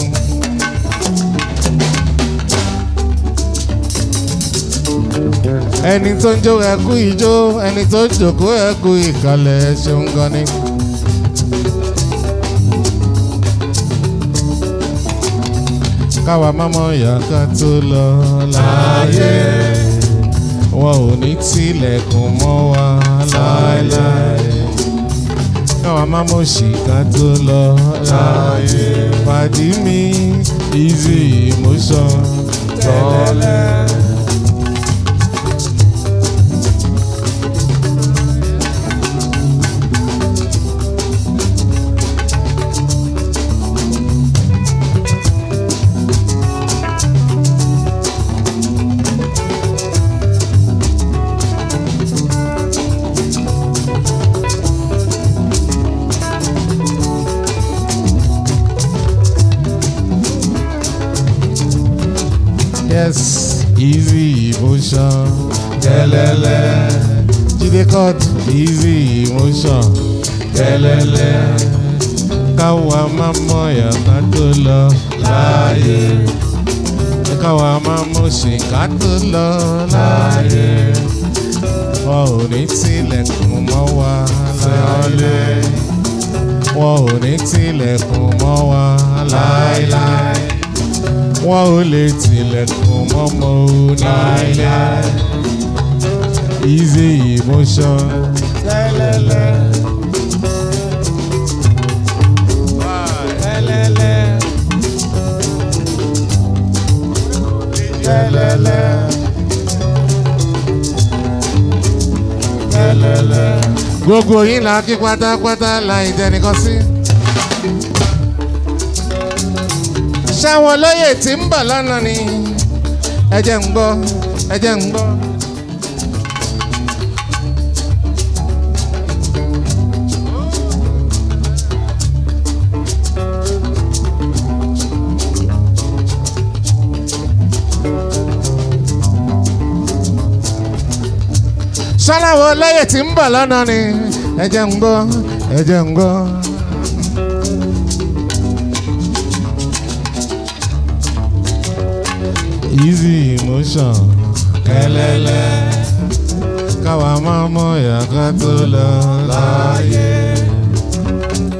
ẹni tó ń jó ẹ kú ijó ẹni tó ń jòkó ẹ kú ìkàlẹ̀ ẹ ṣeun gan ni. káwa mámọ ìyá ká tó lọ láàyè wọn ò ní tilẹ̀kùn mọ́ wa láéláé káwa má mọ̀ sí ká tó lọ láàyè pàdí mi easy motion tọ́lẹ̀. yes easy motion kẹlẹlẹ jíde cut easy motion kẹlẹlẹ káwa má mọ yàtá tó lọ láàyè káwa má mọ ṣìkà tó lọ láàyè wọn ò ní tilẹ̀kùn mọ́ wa láàyè wọn ò ní tilẹ̀kùn mọ́ wa láéláé wọn ò lè tilẹ̀kùn mọ́mọ́ o láéláé easy emotion tẹ́lẹ̀lẹ̀. tẹ́lẹ̀lẹ̀. tẹ́lẹ̀lẹ̀. tẹ́lẹ̀lẹ̀. gbogbo yín la kí pátápátá láì dẹnìkan sí. ṣáwọn olóyè tí ń bọ̀ lọ́nà ni ẹ jẹ́ ń gbọ́ ẹ jẹ́ ń gbọ́. ṣáláwọ̀ olóyè tí ń bọ̀ lọ́nà ni ẹ jẹ́ ń gbọ́ ẹ jẹ́ ń gbọ́. easy emotion kẹlẹlẹ káwa máa mọ ìyàká tó lọ láàyè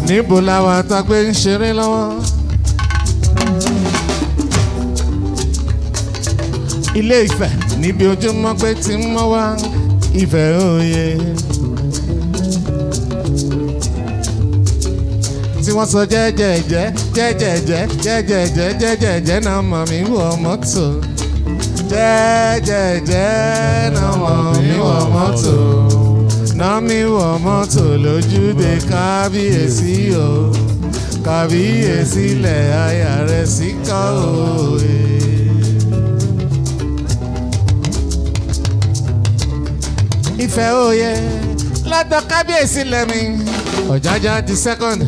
níbo làwọn àtàgbé ń ṣeré lọ́wọ́. ilé ìfẹ́ níbi ojúmọ́ pé tí ń mọ́ wá ìfẹ́ òye. tí wọ́n sọ jẹ́jẹ̀jẹ́ jẹ́jẹ̀jẹ́ jẹ́jẹ̀jẹ́ jẹ́jẹ̀jẹ́ náà mọ̀ mí wọ mọ́tò. jẹ́jẹ̀jẹ́ náà mọ̀ mí wọ mọ́tò. náà mi wọ mọ́tò lójúde kábíyèsí o kábíyèsí lẹ̀ aya rẹ̀ sí kọ́ òye. ìfẹ́ òye lọ́dọ̀ kábíyèsí lẹ́mi ọ̀jájá di second.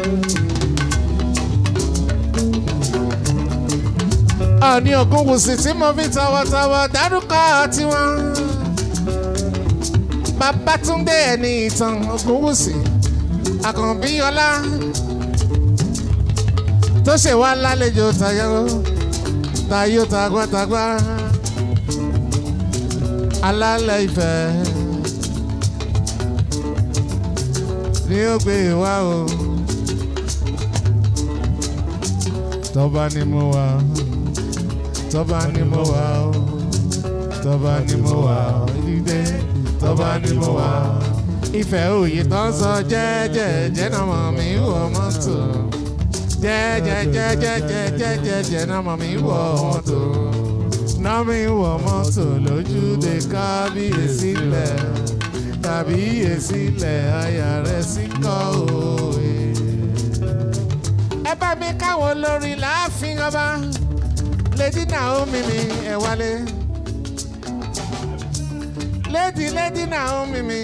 ọ̀ní ògúnwùsì tí mo fi tọwọ́tọwọ́ dárúkọ tiwọn. Babátúndé ẹni ìtàn ògúnwùsì àkànbí ọlá tó ṣe wá lálejò tayọ tayọ tagbátagba alálẹ̀ ìfẹ́ ni ó gbé wá o tọ́ba ni mo wà tọ́ba ni mo wà o tọ́ba ni mo wà o dídé tọ́ba ni mo wà o. ìfẹ́ òye tó ń sọ jẹ́jẹ́jẹ́ náà mọ̀ mí wọ mọ́tò jẹ́jẹ́jẹ́jẹ́jẹ́jẹ́jẹ́ náà mọ̀ mí wọ mọ́tò náà mi wọ mọ́tò lójúde kábíyèsí lẹ̀ kábíyèsí lẹ̀ aya rẹ̀ sí kọ́ òye. ẹ bá mi káwọn olórin láàfin ọba lady naomi mi ẹ wálé lady lady naomi mi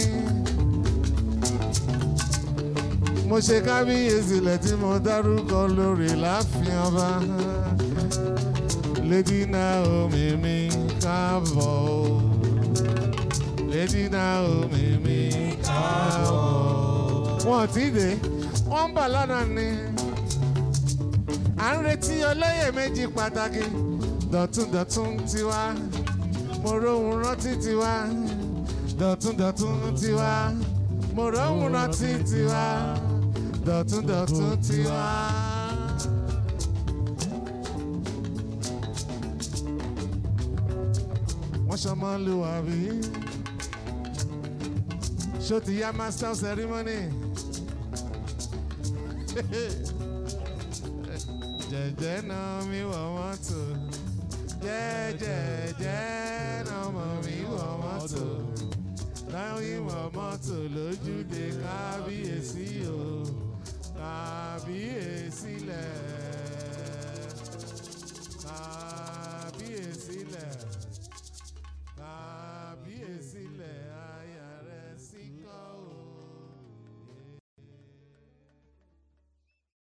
mo ṣe kábíyèsí lẹ̀ tí mo dárúkọ lórí láàfin ọba lady naomi mi káàbọ̀ o lady naomi mi káàbọ̀ wọn ò tí ì dé wọn ń bọ̀ lọ́nà ni à ń retí olóyè méjì pàtàkì dọ̀túndọ̀tún tiwa mo róhun rántí tiwa dọ̀túndọ̀tún tiwa mo róhun rántí tiwa dọ̀túndọ̀tún tiwa. wọ́n ṣọmọ lu àbí ṣó ti yá master of ceremony. jẹ́jẹ́ náà mi wọ̀ mọ́tò jẹ́jẹ́jẹ́ náà mọ̀ mi wọ̀ mọ́tò láyé wọ̀ mọ́tò lójúde kábíyèsí o kábíyèsí lẹ̀ kábíyèsí lẹ̀ kábíyèsí.